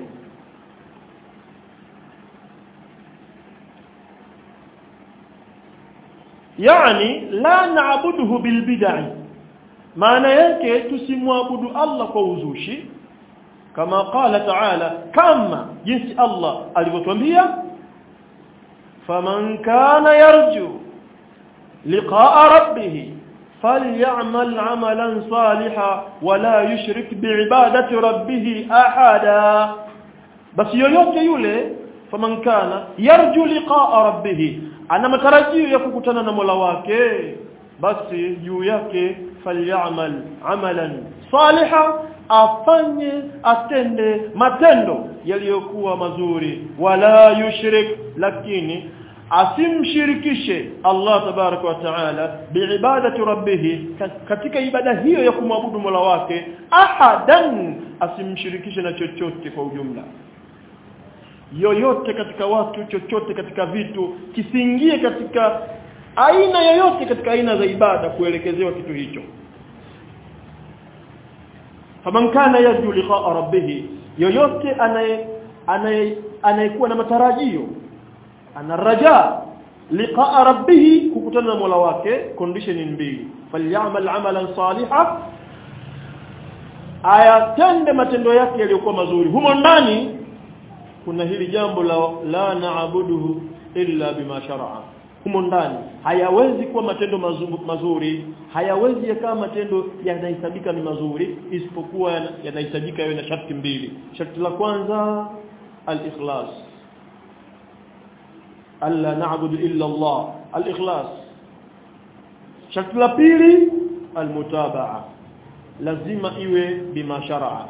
yani la naabuduhu bilbid'i maana yake tusimwabudu Allah kwa uzushi kama qala ta'ala kama jinsi Allah alivyotwambia faman kana yarju liqa'a rabbih falyamal 'amalan salihan wala yushrik bi'ibadati rabbih ahada basi yoyote yule faman kana yarju liqa'a rabbih ana matarajio ya kukutana na Mola wake basi juu yake falyamal amalan saliha afanye atende matendo yaliyokuwa mazuri wala yushrik lakini asimshirikishe Allah tabaraka wa taala biibadati rabbih katika ibada hiyo ya kumwabudu Mola wake ahadan asimshirikishe na chochote kwa ujumla yoyote katika watu chochote katika vitu kisiingie katika aina yoyote katika aina za ibada kuelekezewa kitu hicho faman kana yarju liqa'a rabbih yoyote anaye anayekuwa na matarajio ana raja liqa'a rabbih kukutana na Mola wake condition mbili falyamal amalan salihan ayatende matendo yake yaliyokuwa mazuri humo ndani kuna hili jambo la la naabuduhu illa bima shar'a humo ndani hayawezi kuwa matendo mazuri, mazuri hayawezi yakawa matendo yanahesabika ni mazuri isipokuwa yanahitajika yawe na sharti mbili sharti la kwanza al-ikhlas alla na'budu illa Allah al-ikhlas sharti la pili al-mutaba'a lazima iwe bima shar'a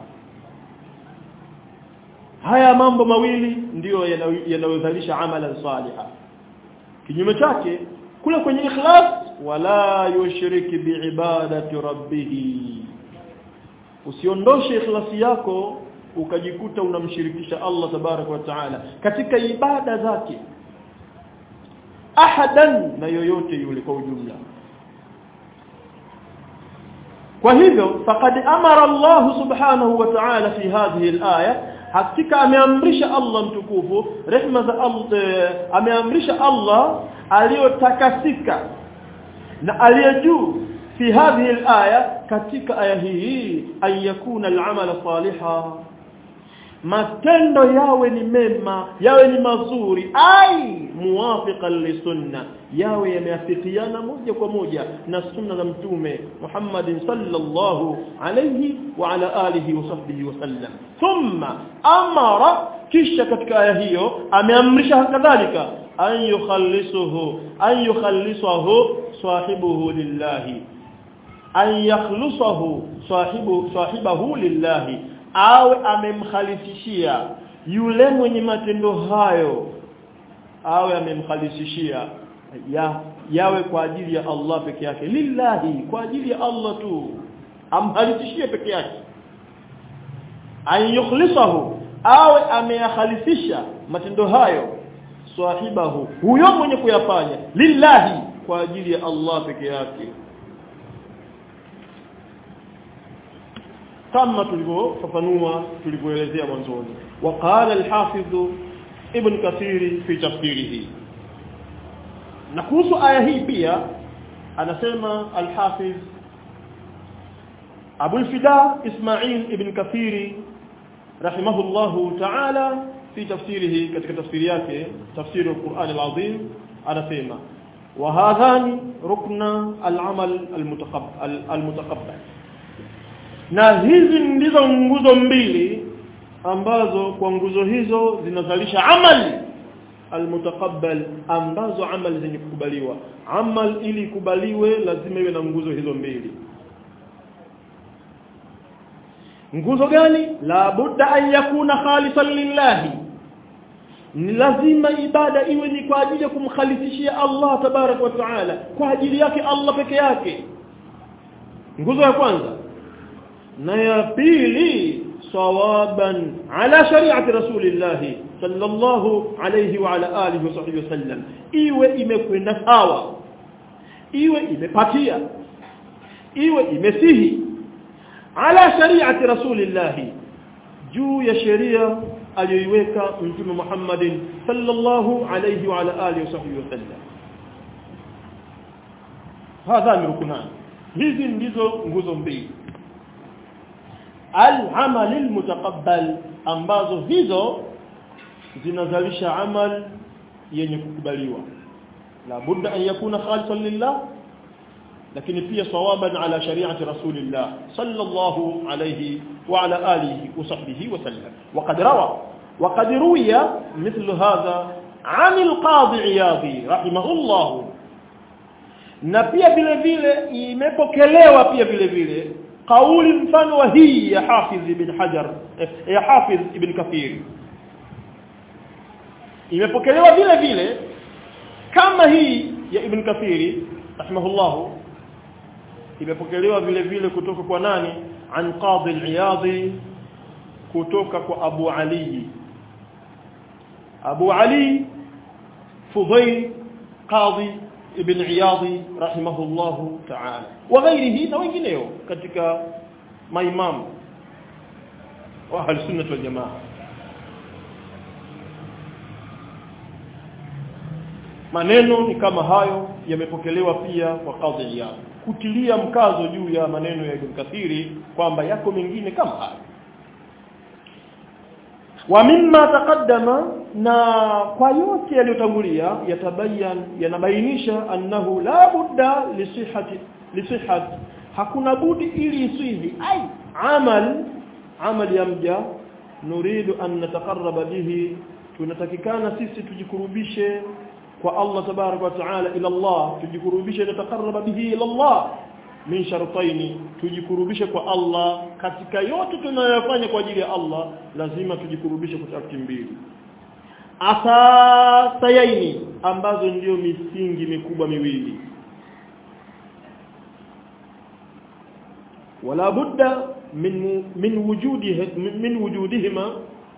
haya mambo mawili ndiyo yanayozalisha amalan saliha kinyume chake kule kwenye ikhlas wala yushriki biibadati rabbih usiondoshe ikhlasi yako ukajikuta unamshirikisha Allah tabarak wa taala katika ibada zake ahadan na yoyote yule kwa ujumla kwa hivyo faqad amara Allah subhanahu wa ta'ala fi hadhihi al-aya hakika ameamrisha Allah mtukufu rehma za Allah ameamrisha Allah aliyotakasika na aliyejuu fi hadhihi alaya katika aya hii ayakuna al'amala saliha matendo yawe ni mema yawe ni mazuri ai muwafiqan lisunna yawe yameafikiana moja kwa moja na sunna za mtume Muhammad sallallahu alayhi wa ala alihi wa sahbihi wasallam thumma amara kisha katika aya hiyo ameamrisha kadhalika an yukhallisuhu an yukhallisahu sahibuhu lillahi an yakhlusahu sahibu sahibahu lillahi awe amemkhalisishia yule mwenye matendo hayo awe amemkhalisishia ya yawe kwa ajili ya Allah peke yake lillahi kwa ajili ya Allah tu amkhalisishie peke yake an yukhlisahu awe ameyakhalisisha matendo hayo sahibahu huyo mwenye kuyafanya lillahi kwa ajili ya Allah peke yake kama tulivyofafanua tulivyoelezea mwanzoni waqala al-hafidh ibn kathir fi tafsirihi na kuhusu aya hii pia anasema al-hafidh Abu al-Fida Ismail ibn Kathir rahimahullahu ta'ala fi tafsirihi katika tafsiri yake tafsiri al-Qur'an al-Azim anasema wa hadhani rukna al-amal al-mutaqabbal al-mutaqabbal na hizi ndizo nguzo mbili ambazo kwa nguzo hizo zinazalisha amali almutaqabbal ambazo amali zenye kukubaliwa amal ili kubaliwe lazima iwe na nguzo hizo mbili nguzo gani la budda an yakuna khalisan lillahi ni lazima ibada iwe ni kwa ajili ya kumkhalisishia Allah tabarak wa taala kwa ajili yake Allah peke yake nguzo ya kwanza na ya pili sawaban ala shari'ati rasulillah sallallahu alayhi wa ala alihi wa sahbihi wasallam iwe imekwenda sawa iwe imepatia iwe imesihi ala shari'ati rasulillah juu ya sheria aliyoiweka mtume Muhammadin sallallahu alayhi wa ala alihi wa sahbihi wasallam hadha ni rukunan hizi ndizo nguzo mbili al-amal al-mutaqabbal ambazo hizo zinazalisha amal yenye kukubaliwa la budda an yakuna khalisan lillah lakini pia sawaban ala shari'ati rasulillah sallallahu alayhi wa ala alihi wa sahbihi wa sallam وقد روى وقد روي مثل هذا عن القاضي عياضي رحمه الله na pia vile vile imepokelewa pia vile vile kauli mfano wa hii ya Hafiz ibn Hajar ya Hafiz ibn Kathir imepokelewa vile vile kama hii ya Ibn Kathir rahimahullah imepokelewa vile vile kutoka kwa nani an Qadi al-Iyadi kutoka kwa Abu Ali Abu Ali Fudayl Qadi ibn Iyadi rahimahullahu ta'ala wa ghairihi na wengineo katika maimamu wa ahli sunnah wal jamaa maneno ni kama hayo yamepokelewa pia kwa kadhi Iyad kutilia mkazo juu ya maneno ya Ibn Kathiri kwamba yako mengine kama hayo wa mimma taqaddama na kwa yote yaliyotangulia yatabayan yanabainisha annahu la budda lisihhati lisihhati hakuna budi ili isihi ai amal amal ya mja nuridu an nataqarraba bihi tunatakikana sisi tujikurubishe kwa Allah tabarak wa taala ila Allah tujikurubishe nataqarraba bihi ila Allah min shartaini tujikurubishe kwa Allah katika yote tunayofanya kwa ajili ya Allah lazima tujikurubishe kwa sharti mbili asasayaini ambazo ndio misingi mikubwa miwili wala budda min min wujudi min wujudihima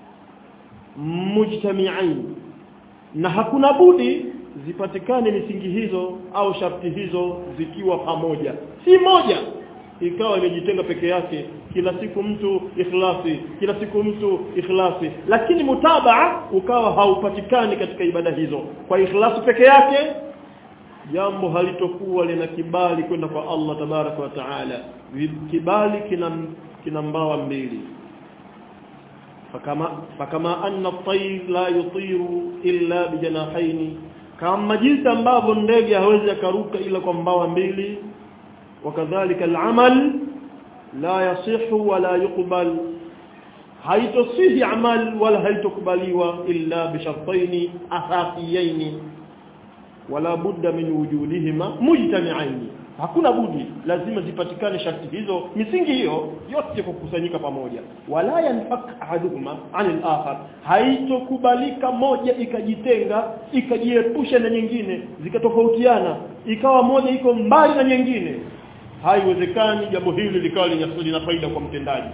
mujtami'ain na hakuna budi zipatikane misingi hizo au sharti hizo zikiwa pamoja si moja ikawa imejitenga peke yake kila siku mtu ikhlasi kila siku mtu ikhlasi lakini mutabaa ukawa haupatikani katika ibada hizo kwa ikhlasi peke yake jambo halitokuwa lina kibali kwenda kwa Allah tabaraka wa taala kibali kina kina mbawa mbili fakama fakama anna at-tayr la yutiru illa bijanahaini kama jinsi ambavyo ndege hawezi akaruka ila kwa mbawa mbili wakadhalika al-amal la yasihu wala yuqbal haitosihi amal wala haitokubaliwa illa bishartaini asasiyaini wala budda min wujudihima mujtami'aini hakuna budi lazima zipatikane sharti hizo misingi hiyo yote kukusanyika pamoja wala yanfak ahaduhuma anil akhar haitokubalika moja ikajitenga ikajiepusha na nyingine zikatofautiana ikawa moja iko mbali na nyingine haiwezekani jambo hili likawa lina faida kwa mtendaji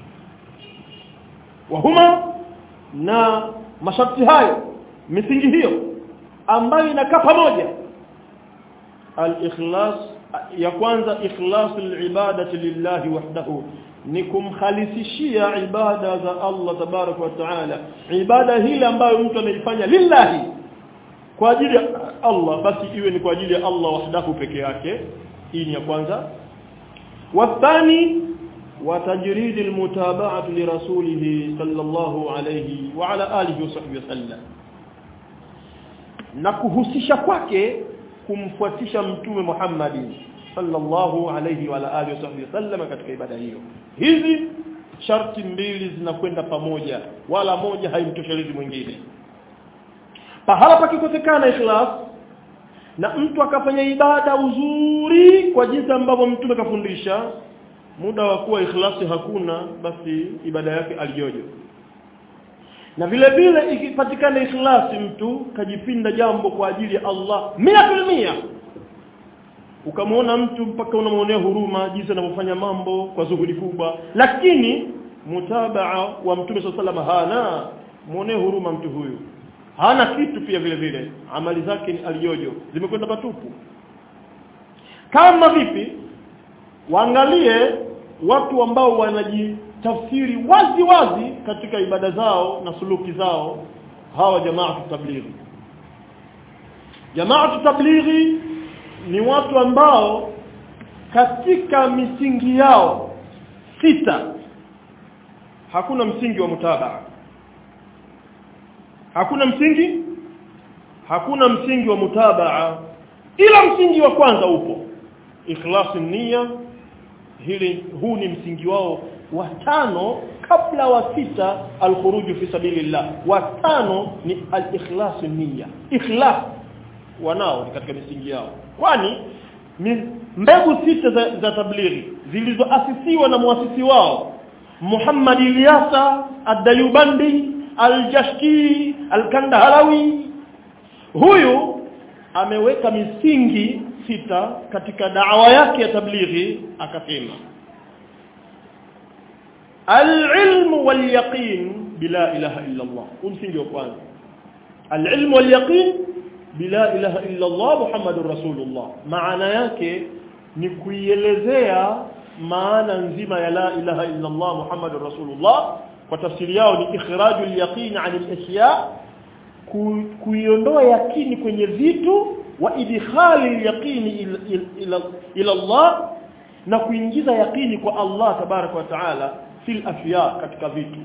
wahuma na masharti hayo misingi hiyo ambayo inakaa pamoja al-ikhlas ya kwanza ikhlasu al-ibadati lillahi wahdahu ni kumkhalisishia ibada za Allah tabarak wa taala ibada hile ambayo mtu ameifanya lillahi kwa ajili ya Allah basi iwe ni kwa ajili ya Allah wahdahu peke yake hii ni ya kwanza wathani وتجريد المتابعة لرسوله صلى الله عليه وعلى آله وصحبه وسلم na kuhusisha kwake kumfuatisha mtume Muhammad sallallahu alayhi wa alihi wasallam katika ibada hiyo hizi sharti mbili zinakwenda pamoja wala moja haimtoshelezi mwingine pahala pakikosekana ikhlas na mtu akafanya ibada uzuri kwa jinsi ambavyo mtume kafundisha muda wa kuwa ikhlasi hakuna basi ibada yake alijojo na vile vile ikipatikana ikhlasi mtu kajipinda jambo kwa ajili ya Allah mia mia ukamwona mtu mpaka unamwonea huruma jinsi anavyofanya mambo kwa zuhudi kubwa lakini mutabaa wa mtume sallallahu hana muonee huruma mtu huyu hana kitu pia vile vile amali zake ni alijojo zimekwenda patupu kama vipi waangalie watu ambao wanajitafsiri wazi wazi katika ibada zao na suluki zao hawa jamaa tablighi jamaa tablighi ni watu ambao katika misingi yao sita hakuna msingi wa mutabaa hakuna msingi hakuna msingi wa mutabaa ila msingi wa kwanza upo ikhlasi nia hili huu ni msingi wao wa tano kabla wa sita alkhuruju fi sabilillah wa tano ni al-ikhlas nia ikhlas wanao ni katika misingi yao kwani mbegu sita za, za tablighi zilizoasisiwa na muasisi wao Muhammad Ilyasa Ad-Dayubandi Al-Jashki Al-Kandahalawi huyu ameweka misingi sita katika da'wa yake ya tablighi akasema al-ilm wal-yaqin bila ilaha illa Allah msingi wa kwanza al-ilm wal-yaqin bila ilaha illa Allah Muhammadur Rasulullah maana yake ni kuielezea maana nzima ya la ilaha illa Allah Muhammadur Rasulullah kwa tafsiri yao ni ikhrajul yaqin 'an al-ashya kuiondoa yakini kwenye vitu wa idkhali yaqini ila, ila, ila Allah na kuingiza yakini kwa Allah tabaraka wa taala fil afya katika vitu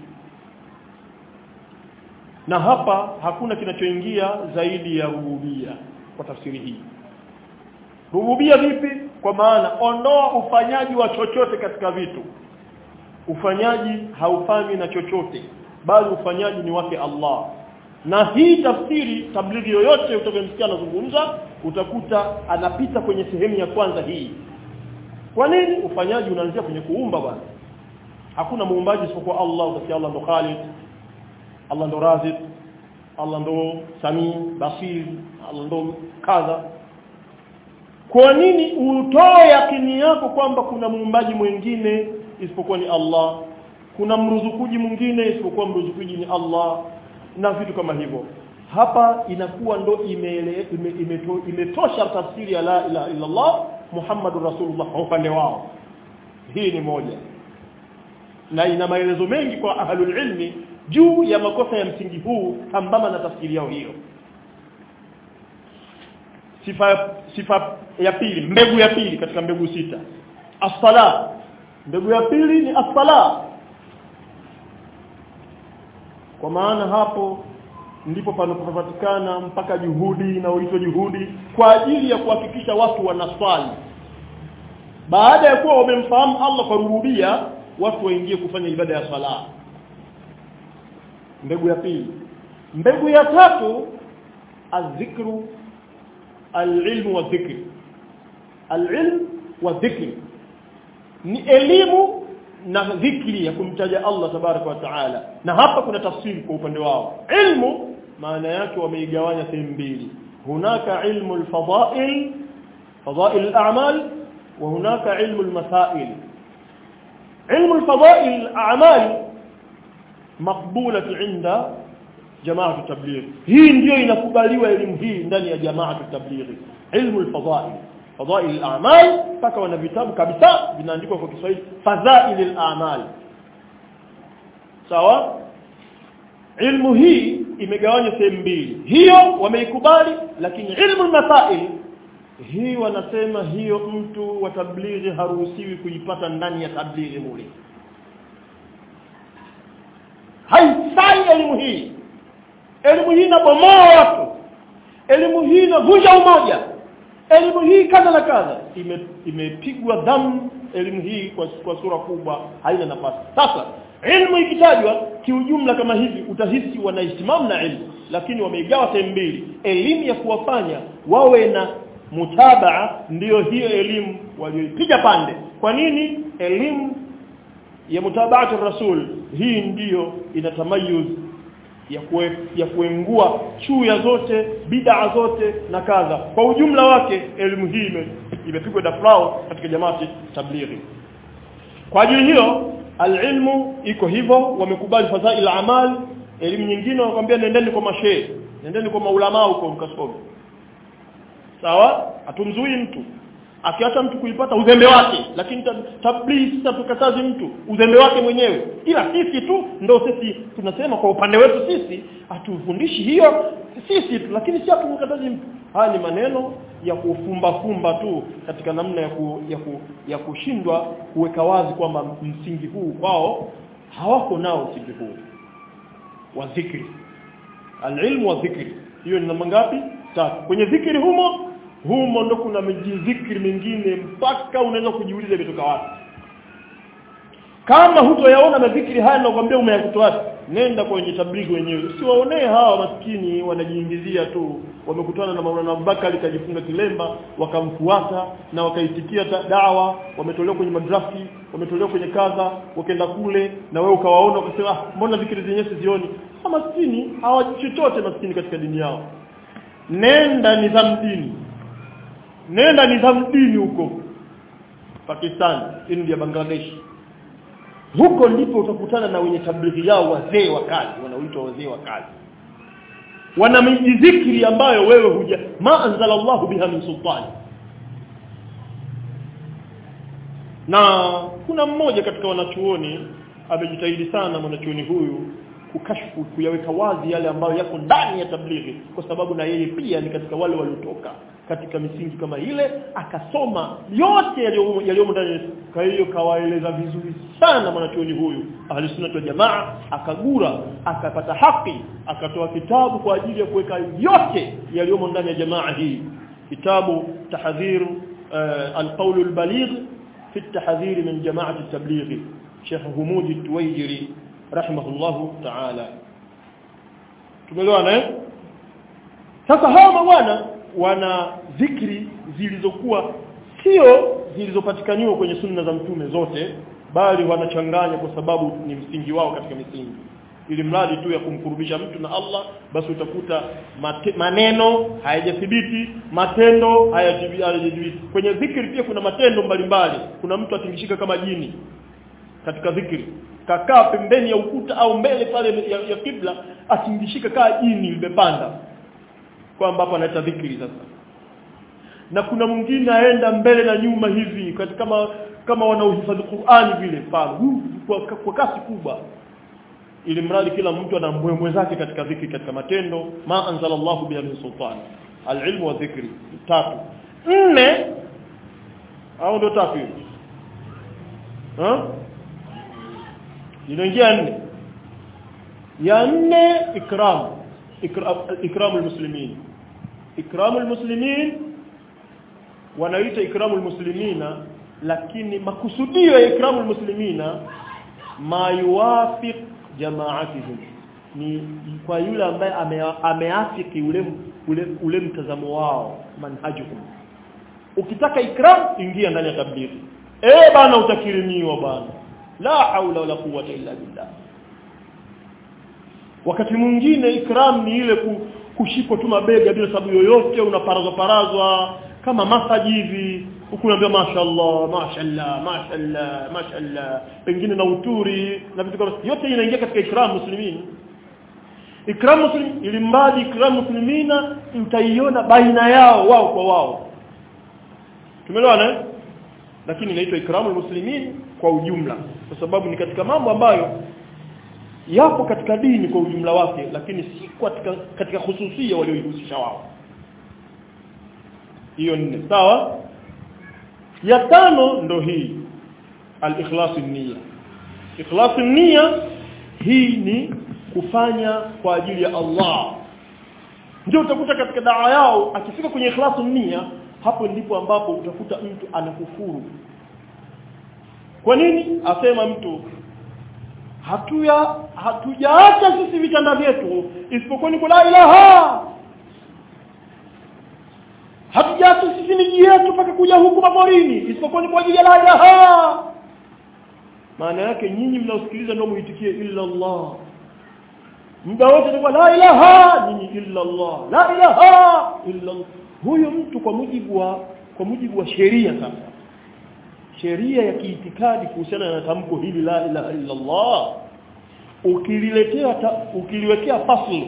na hapa hakuna kinachoingia zaidi ya rububia kwa tafsiri hii rububia vipi kwa maana ondoa ufanyaji wa chochote katika vitu ufanyaji haufanywi na chochote bali ufanyaji ni wake Allah na hii tafsiri tablighi yoyote utakayemsikia anazungumza utakuta anapita kwenye sehemu ya kwanza hii kwa nini ufanyaji unaanzia kwenye kuumba bwana hakuna muumbaji isipokuwa Allah utasikia Allah ndo Khaliq Allah ndo Razik Allah ndo Sami Basir Allah ndo kadha kwa nini utoe yakini yako kwamba kuna muumbaji mwingine isipokuwa ni Allah kuna mruzukuji mwingine isipokuwa mruzukuji ni Allah na vitu kama hivyo hapa inakuwa ndo imetosha ime, ime, ime tafsiri ya la ilaha illa Allah Muhammadur Rasulullah kwa upande wao hii ni moja na ina maelezo mengi kwa ahlul ilmi juu ya makosa ya msingi huu sambamba na tafsiri yao hiyo sifa sifa ya pili mbegu ya pili katika mbegu sita as-sala mbegu ya pili ni as-sala kwa maana hapo ndipo panapopatikana mpaka juhudi inaoitwa juhudi kwa ajili ya kuhakikisha watu wanaswali baada ya kuwa wamemfahamu Allah kwa rububia watu waingie kufanya ibada ya sala mbegu ya pili mbegu ya tatu azikru alilmu wa dhikri alilm wa dhikri ni elimu na dhikri ya kumtaja Allah tabaraka wa taala na hapa kuna tafsiri kwa upande wao ilmu maana yake wameigawanya sehemu mbili hunaka ilmu alfadail fadail al-a'mal wa hunaka ilmu al-masail ilmu alfadail al-a'mal maqbulatu inda jamaatu tabligh hii ndiyo inakubaliwa elimu hii ndani ya jamaatu tabligh ilmu alfadail fadail al-a'mal paka wana vitabu kabisa vinaandikwa kwa Kiswahili fadhail al-a'mal sawa ilmu hii imegawanywa sehemu mbili hiyo wameikubali lakini ilmu al-masail hii wanasema hiyo mtu wa tablighi haruhusiwi kuipata ndani ya tablighi mule haifai elimu hii elimu hii inabomoa watu elimu hii inavunja umoja elimu hii kadha na kadha imepigwa ime damu elimu hii kwa, kwa sura kubwa haina nafasi sasa ilmu ikitajwa kiujumla kama hivi utahisi wanaistimamu na ilmu lakini wameigawa sehemu mbili elimu ya kuwafanya wawe na mutabaa ndiyo hiyo elimu walioipiga pande kwa nini elimu ya mutabaati rasul hii ndiyo inatamayuz ya kue, ya kuengua chuya zote bid'a zote na kadha kwa ujumla wake elimu hii ime- imepigwa dafrao katika jamaati tablighi kwa ajili hiyo alilmu iko hivyo wamekubali fadhail amal elimu nyingine wanakuambia nendeni kwa mashehe nendeni kwa maulama huko mkasome sawa hatumzui mtu akiacha mtu kuipata uzembe wake lakini tab- tablighi sasa tukatazi mtu uzembe wake mwenyewe ila sisi tu ndo sisi tunasema kwa upande wetu sisi hatufundishi hiyo sisi tu lakini si hatumkatazi mtu haya ni maneno ya kufumba fumba tu katika namna ya ku, ya, ku, ya kushindwa kuweka wazi kwamba msingi huu kwao hawako nao msingi huu wa dhikri alilmu wa dhikri hiyo ni namba ngapi tatu kwenye dhikri humo humo ndo kuna mijizikri mingine mpaka unaweza kujiuliza imetoka wapi kama hutoyaona madhikri haya nakwambia umeyakutoa wapi nenda kwenye tablighi wenyewe usiwaonee hawa maskini wanajiingizia tu wamekutana na Maulana Abubakar kajifunga kilemba wakamfuata na wakaitikia ta- dawa wametolewa kwenye madrafi wametolewa kwenye kadha wakaenda kule na wewe ukawaona ukasema ah, mbona dhikri zenyewe sizioni hawa maskini hawajui chochote maskini katika dini yao nenda nidhamu dini nenda nidhamu dini huko Pakistan India Bangladesh huko ndipo utakutana na wenye tablighi yao wazee wa kazi wanaoitwa wazee wa kazi wana mijizikiri ambayo wewe huja ma anzala Allahu biha min sultani na kuna mmoja katika wanachuoni amejitahidi sana mwanachuoni huyu kukashfu kuyaweka wazi yale ambayo yako ndani ya tablighi kwa sababu na yeye pia ni katika wale waliotoka katika misingi kama ile akasoma yote yaliyomo yaliyomo ndani kwa hiyo kawaeleza vizuri sana mwanachuoni huyu ahli sunna wa jamaa akagura akapata haki akatoa kitabu kwa ajili ya kuweka yote yaliyomo ndani ya jamaa hii kitabu tahdhir uh, alqawl albaligh في التحذير من جماعة التبليغ شيخ همود التويجري رحمه الله تعالى tumeelewana eh sasa hawa mabwana wana dhikri zilizokuwa sio zilizopatikaniwa kwenye sunna za mtume zote bali wanachanganya kwa sababu ni msingi wao katika misingi ili mradi tu ya kumkurubisha mtu na Allah basi utakuta mate, maneno hayajathibiti matendo hayajathibiti kwenye dhikri pia kuna matendo mbalimbali kuna mtu atingishika kama jini katika dhikri kakaa pembeni ya ukuta au mbele pale ya, ya kibla atingishika kaa jini limepanda kwamba hapa anaita dhikri sasa na kuna mwingine aenda mbele na nyuma hivi katika kama kama wanaohifadhi Qur'ani vile pale kwa, kwa kasi kubwa ili mradi kila mtu ana mbwembwe zake katika dhikri katika matendo ma anzalallahu biha min sultan alilmu wa dhikri tatu nne au ndo tatu hiyo ha inaingia nne ya nne ikram ikram ikramul muslimin ikramul muslimin wanaita ikramul muslimina lakini makusudio ya ikramul muslimina ma yuwafiq jamaatihim ni kwa yule ambaye ame, ameafiki ule, ule ule mtazamo wao manhajuhum ukitaka ikram ingia ndani ya tablighi eh bana utakirimiwa bana la haula wala quwwata illa billah wakati mwingine ikram ni ile kushikwa tu mabega bila sababu yoyote unaparazwa parazwa kama masaji hivi huku unaambia mashaallah mashaallah mashaallah mashaallah pengine na uturi na vitu kama yote inaingia katika ikram muslimin ikram muslim ili mradi ikram muslimina utaiona baina yao wao kwa wao tumeelewana lakini inaitwa ikramul muslimin kwa ujumla kwa sababu ni katika mambo ambayo yapo katika dini kwa ujumla wake lakini si katika katika hususia walioihusisha wao hiyo nne sawa ya tano ndo hii al-ikhlas niyya ikhlas niyya hii ni kufanya kwa ajili ya Allah ndio utakuta katika dawa yao akifika kwenye ikhlas niyya hapo ndipo ambapo utakuta mtu anakufuru kwa nini asema mtu hatuya hatujaacha sisi vitanda vyetu isipokuwa ni la ilaha hatujaacha sisi miji yetu mpaka kuja huku maporini isipokuwa ni kwa ajili ya la ilaha maana yake nyinyi mnaosikiliza ndio muitikie illa Allah muda wote ni la ilaha nyinyi illa Allah la ilaha illa Allah huyo mtu kwa mujibu wa kwa mujibu wa sheria sasa sheria ya kiitikadi kuhusiana na tamko hili la ilaha illa Allah ukililetea ukiliwekea fasl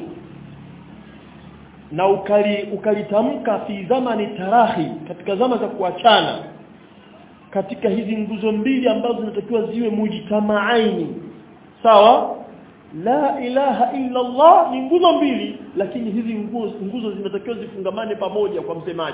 na ukali ukalitamka fi zamani tarahi katika zama za kuachana katika hizi nguzo mbili ambazo zinatakiwa ziwe mujtamaaini sawa la ilaha illa Allah ni nguzo mbili lakini hizi nguzo, nguzo zinatakiwa zifungamane pamoja kwa msemaji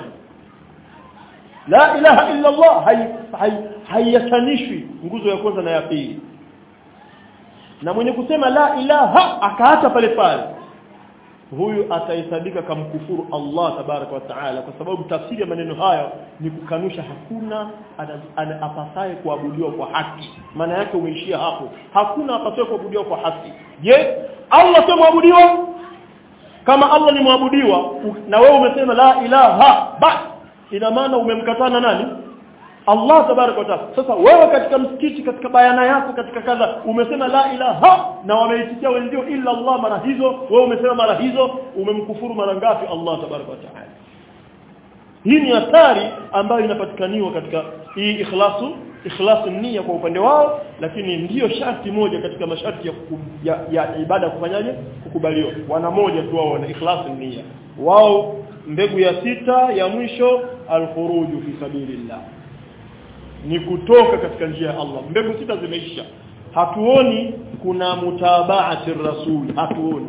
la ilaha illa Allah haiyatanishwi hai, hai nguzo ya kwanza na ya pili na mwenye kusema la ilaha akaacha pale pale huyu atahesabika kamkufuru Allah tabaraka wa taala kwa sababu tafsiri ya maneno haya ni kukanusha hakuna apasaye kuabudiwa kwa haki maana yake umeishia hapo hakuna apasaye kuabudiwa kwa haki je Allah sio muabudiwa kama Allah ni muabudiwa na wewe umesema la ilaha basi ina maana umemkatana nani Allah tabaraka wa taala sasa wewe katika msikiti katika bayana yako katika kadha umesema la ilaha na wameitikia wenzio illa Allah mara hizo wewe umesema mara hizo umemkufuru mara ngapi Allah tabaraka wa taala hii ni athari ambayo inapatikaniwa katika hii ikhlasu ikhlasu nia kwa upande wao lakini ndiyo sharti moja katika masharti ya, kuku, ya, ya ibada kufanyaje kukubaliwa wana moja tu wao wana ikhlasu nia wao mbegu ya sita ya mwisho alkhuruju fi sabilillah ni kutoka katika njia ya Allah mbegu sita zimeisha hatuoni kuna mutabaati rasul hatuoni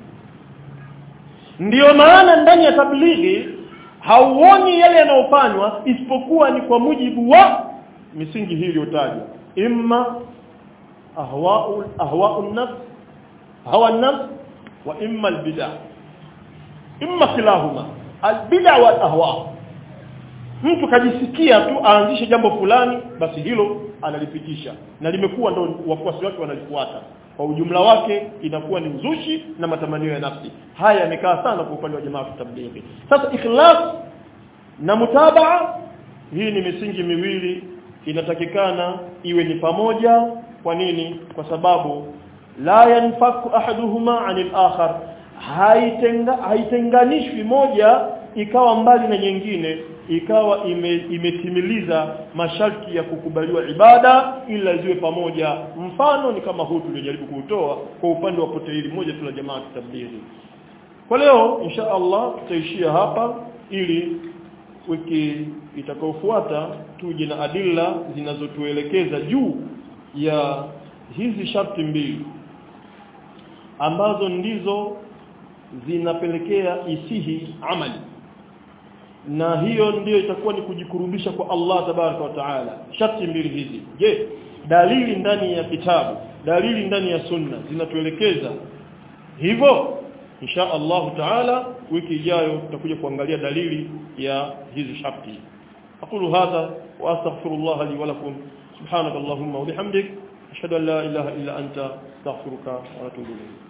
ndiyo maana ndani ya tablighi hauoni yale yanayofanywa isipokuwa ni kwa mujibu wa misingi hii iliyotajwa imma ahwa'u ahwa'u nafs hawa nafs wa imma albid'ah imma kilahuma albid'ah wal ahwa' mtu kajisikia tu aanzishe jambo fulani basi hilo analipitisha na limekuwa ndo wafuasi wake wanalifuata kwa ujumla wake inakuwa ni uzushi na matamanio ya nafsi haya yamekaa sana kwa upande wa jamaa tablighi sasa ikhlas na mutabaa hii ni misingi miwili inatakikana iwe ni pamoja kwa nini kwa sababu la yanfaku ahaduhuma anil akhar haitenga haitenganishwi moja ikawa mbali na nyingine ikawa ime, imetimiliza masharti ya kukubaliwa ibada ila ziwe pamoja mfano ni kama huu tuliojaribu kuutoa kwa upande wa pote hili moja tu la jamaa tablighi kwa leo insha Allah tutaishia hapa ili wiki itakayofuata tuje na adilla zinazotuelekeza juu ya hizi sharti mbili ambazo ndizo zinapelekea isihi amali na hiyo ndiyo itakuwa ni kujikurubisha kwa Allah tabaraka wa taala sharti mbili hizi je dalili ndani ya kitabu dalili ndani ya sunna zinatuelekeza hivyo insha Allah taala wiki ijayo tutakuja kuangalia dalili ya hizi sharti aqulu hadha wa astaghfirullah li wa lakum subhanakallahumma wa bihamdik ashhadu an la ilaha illa anta astaghfiruka wa atubu ilayk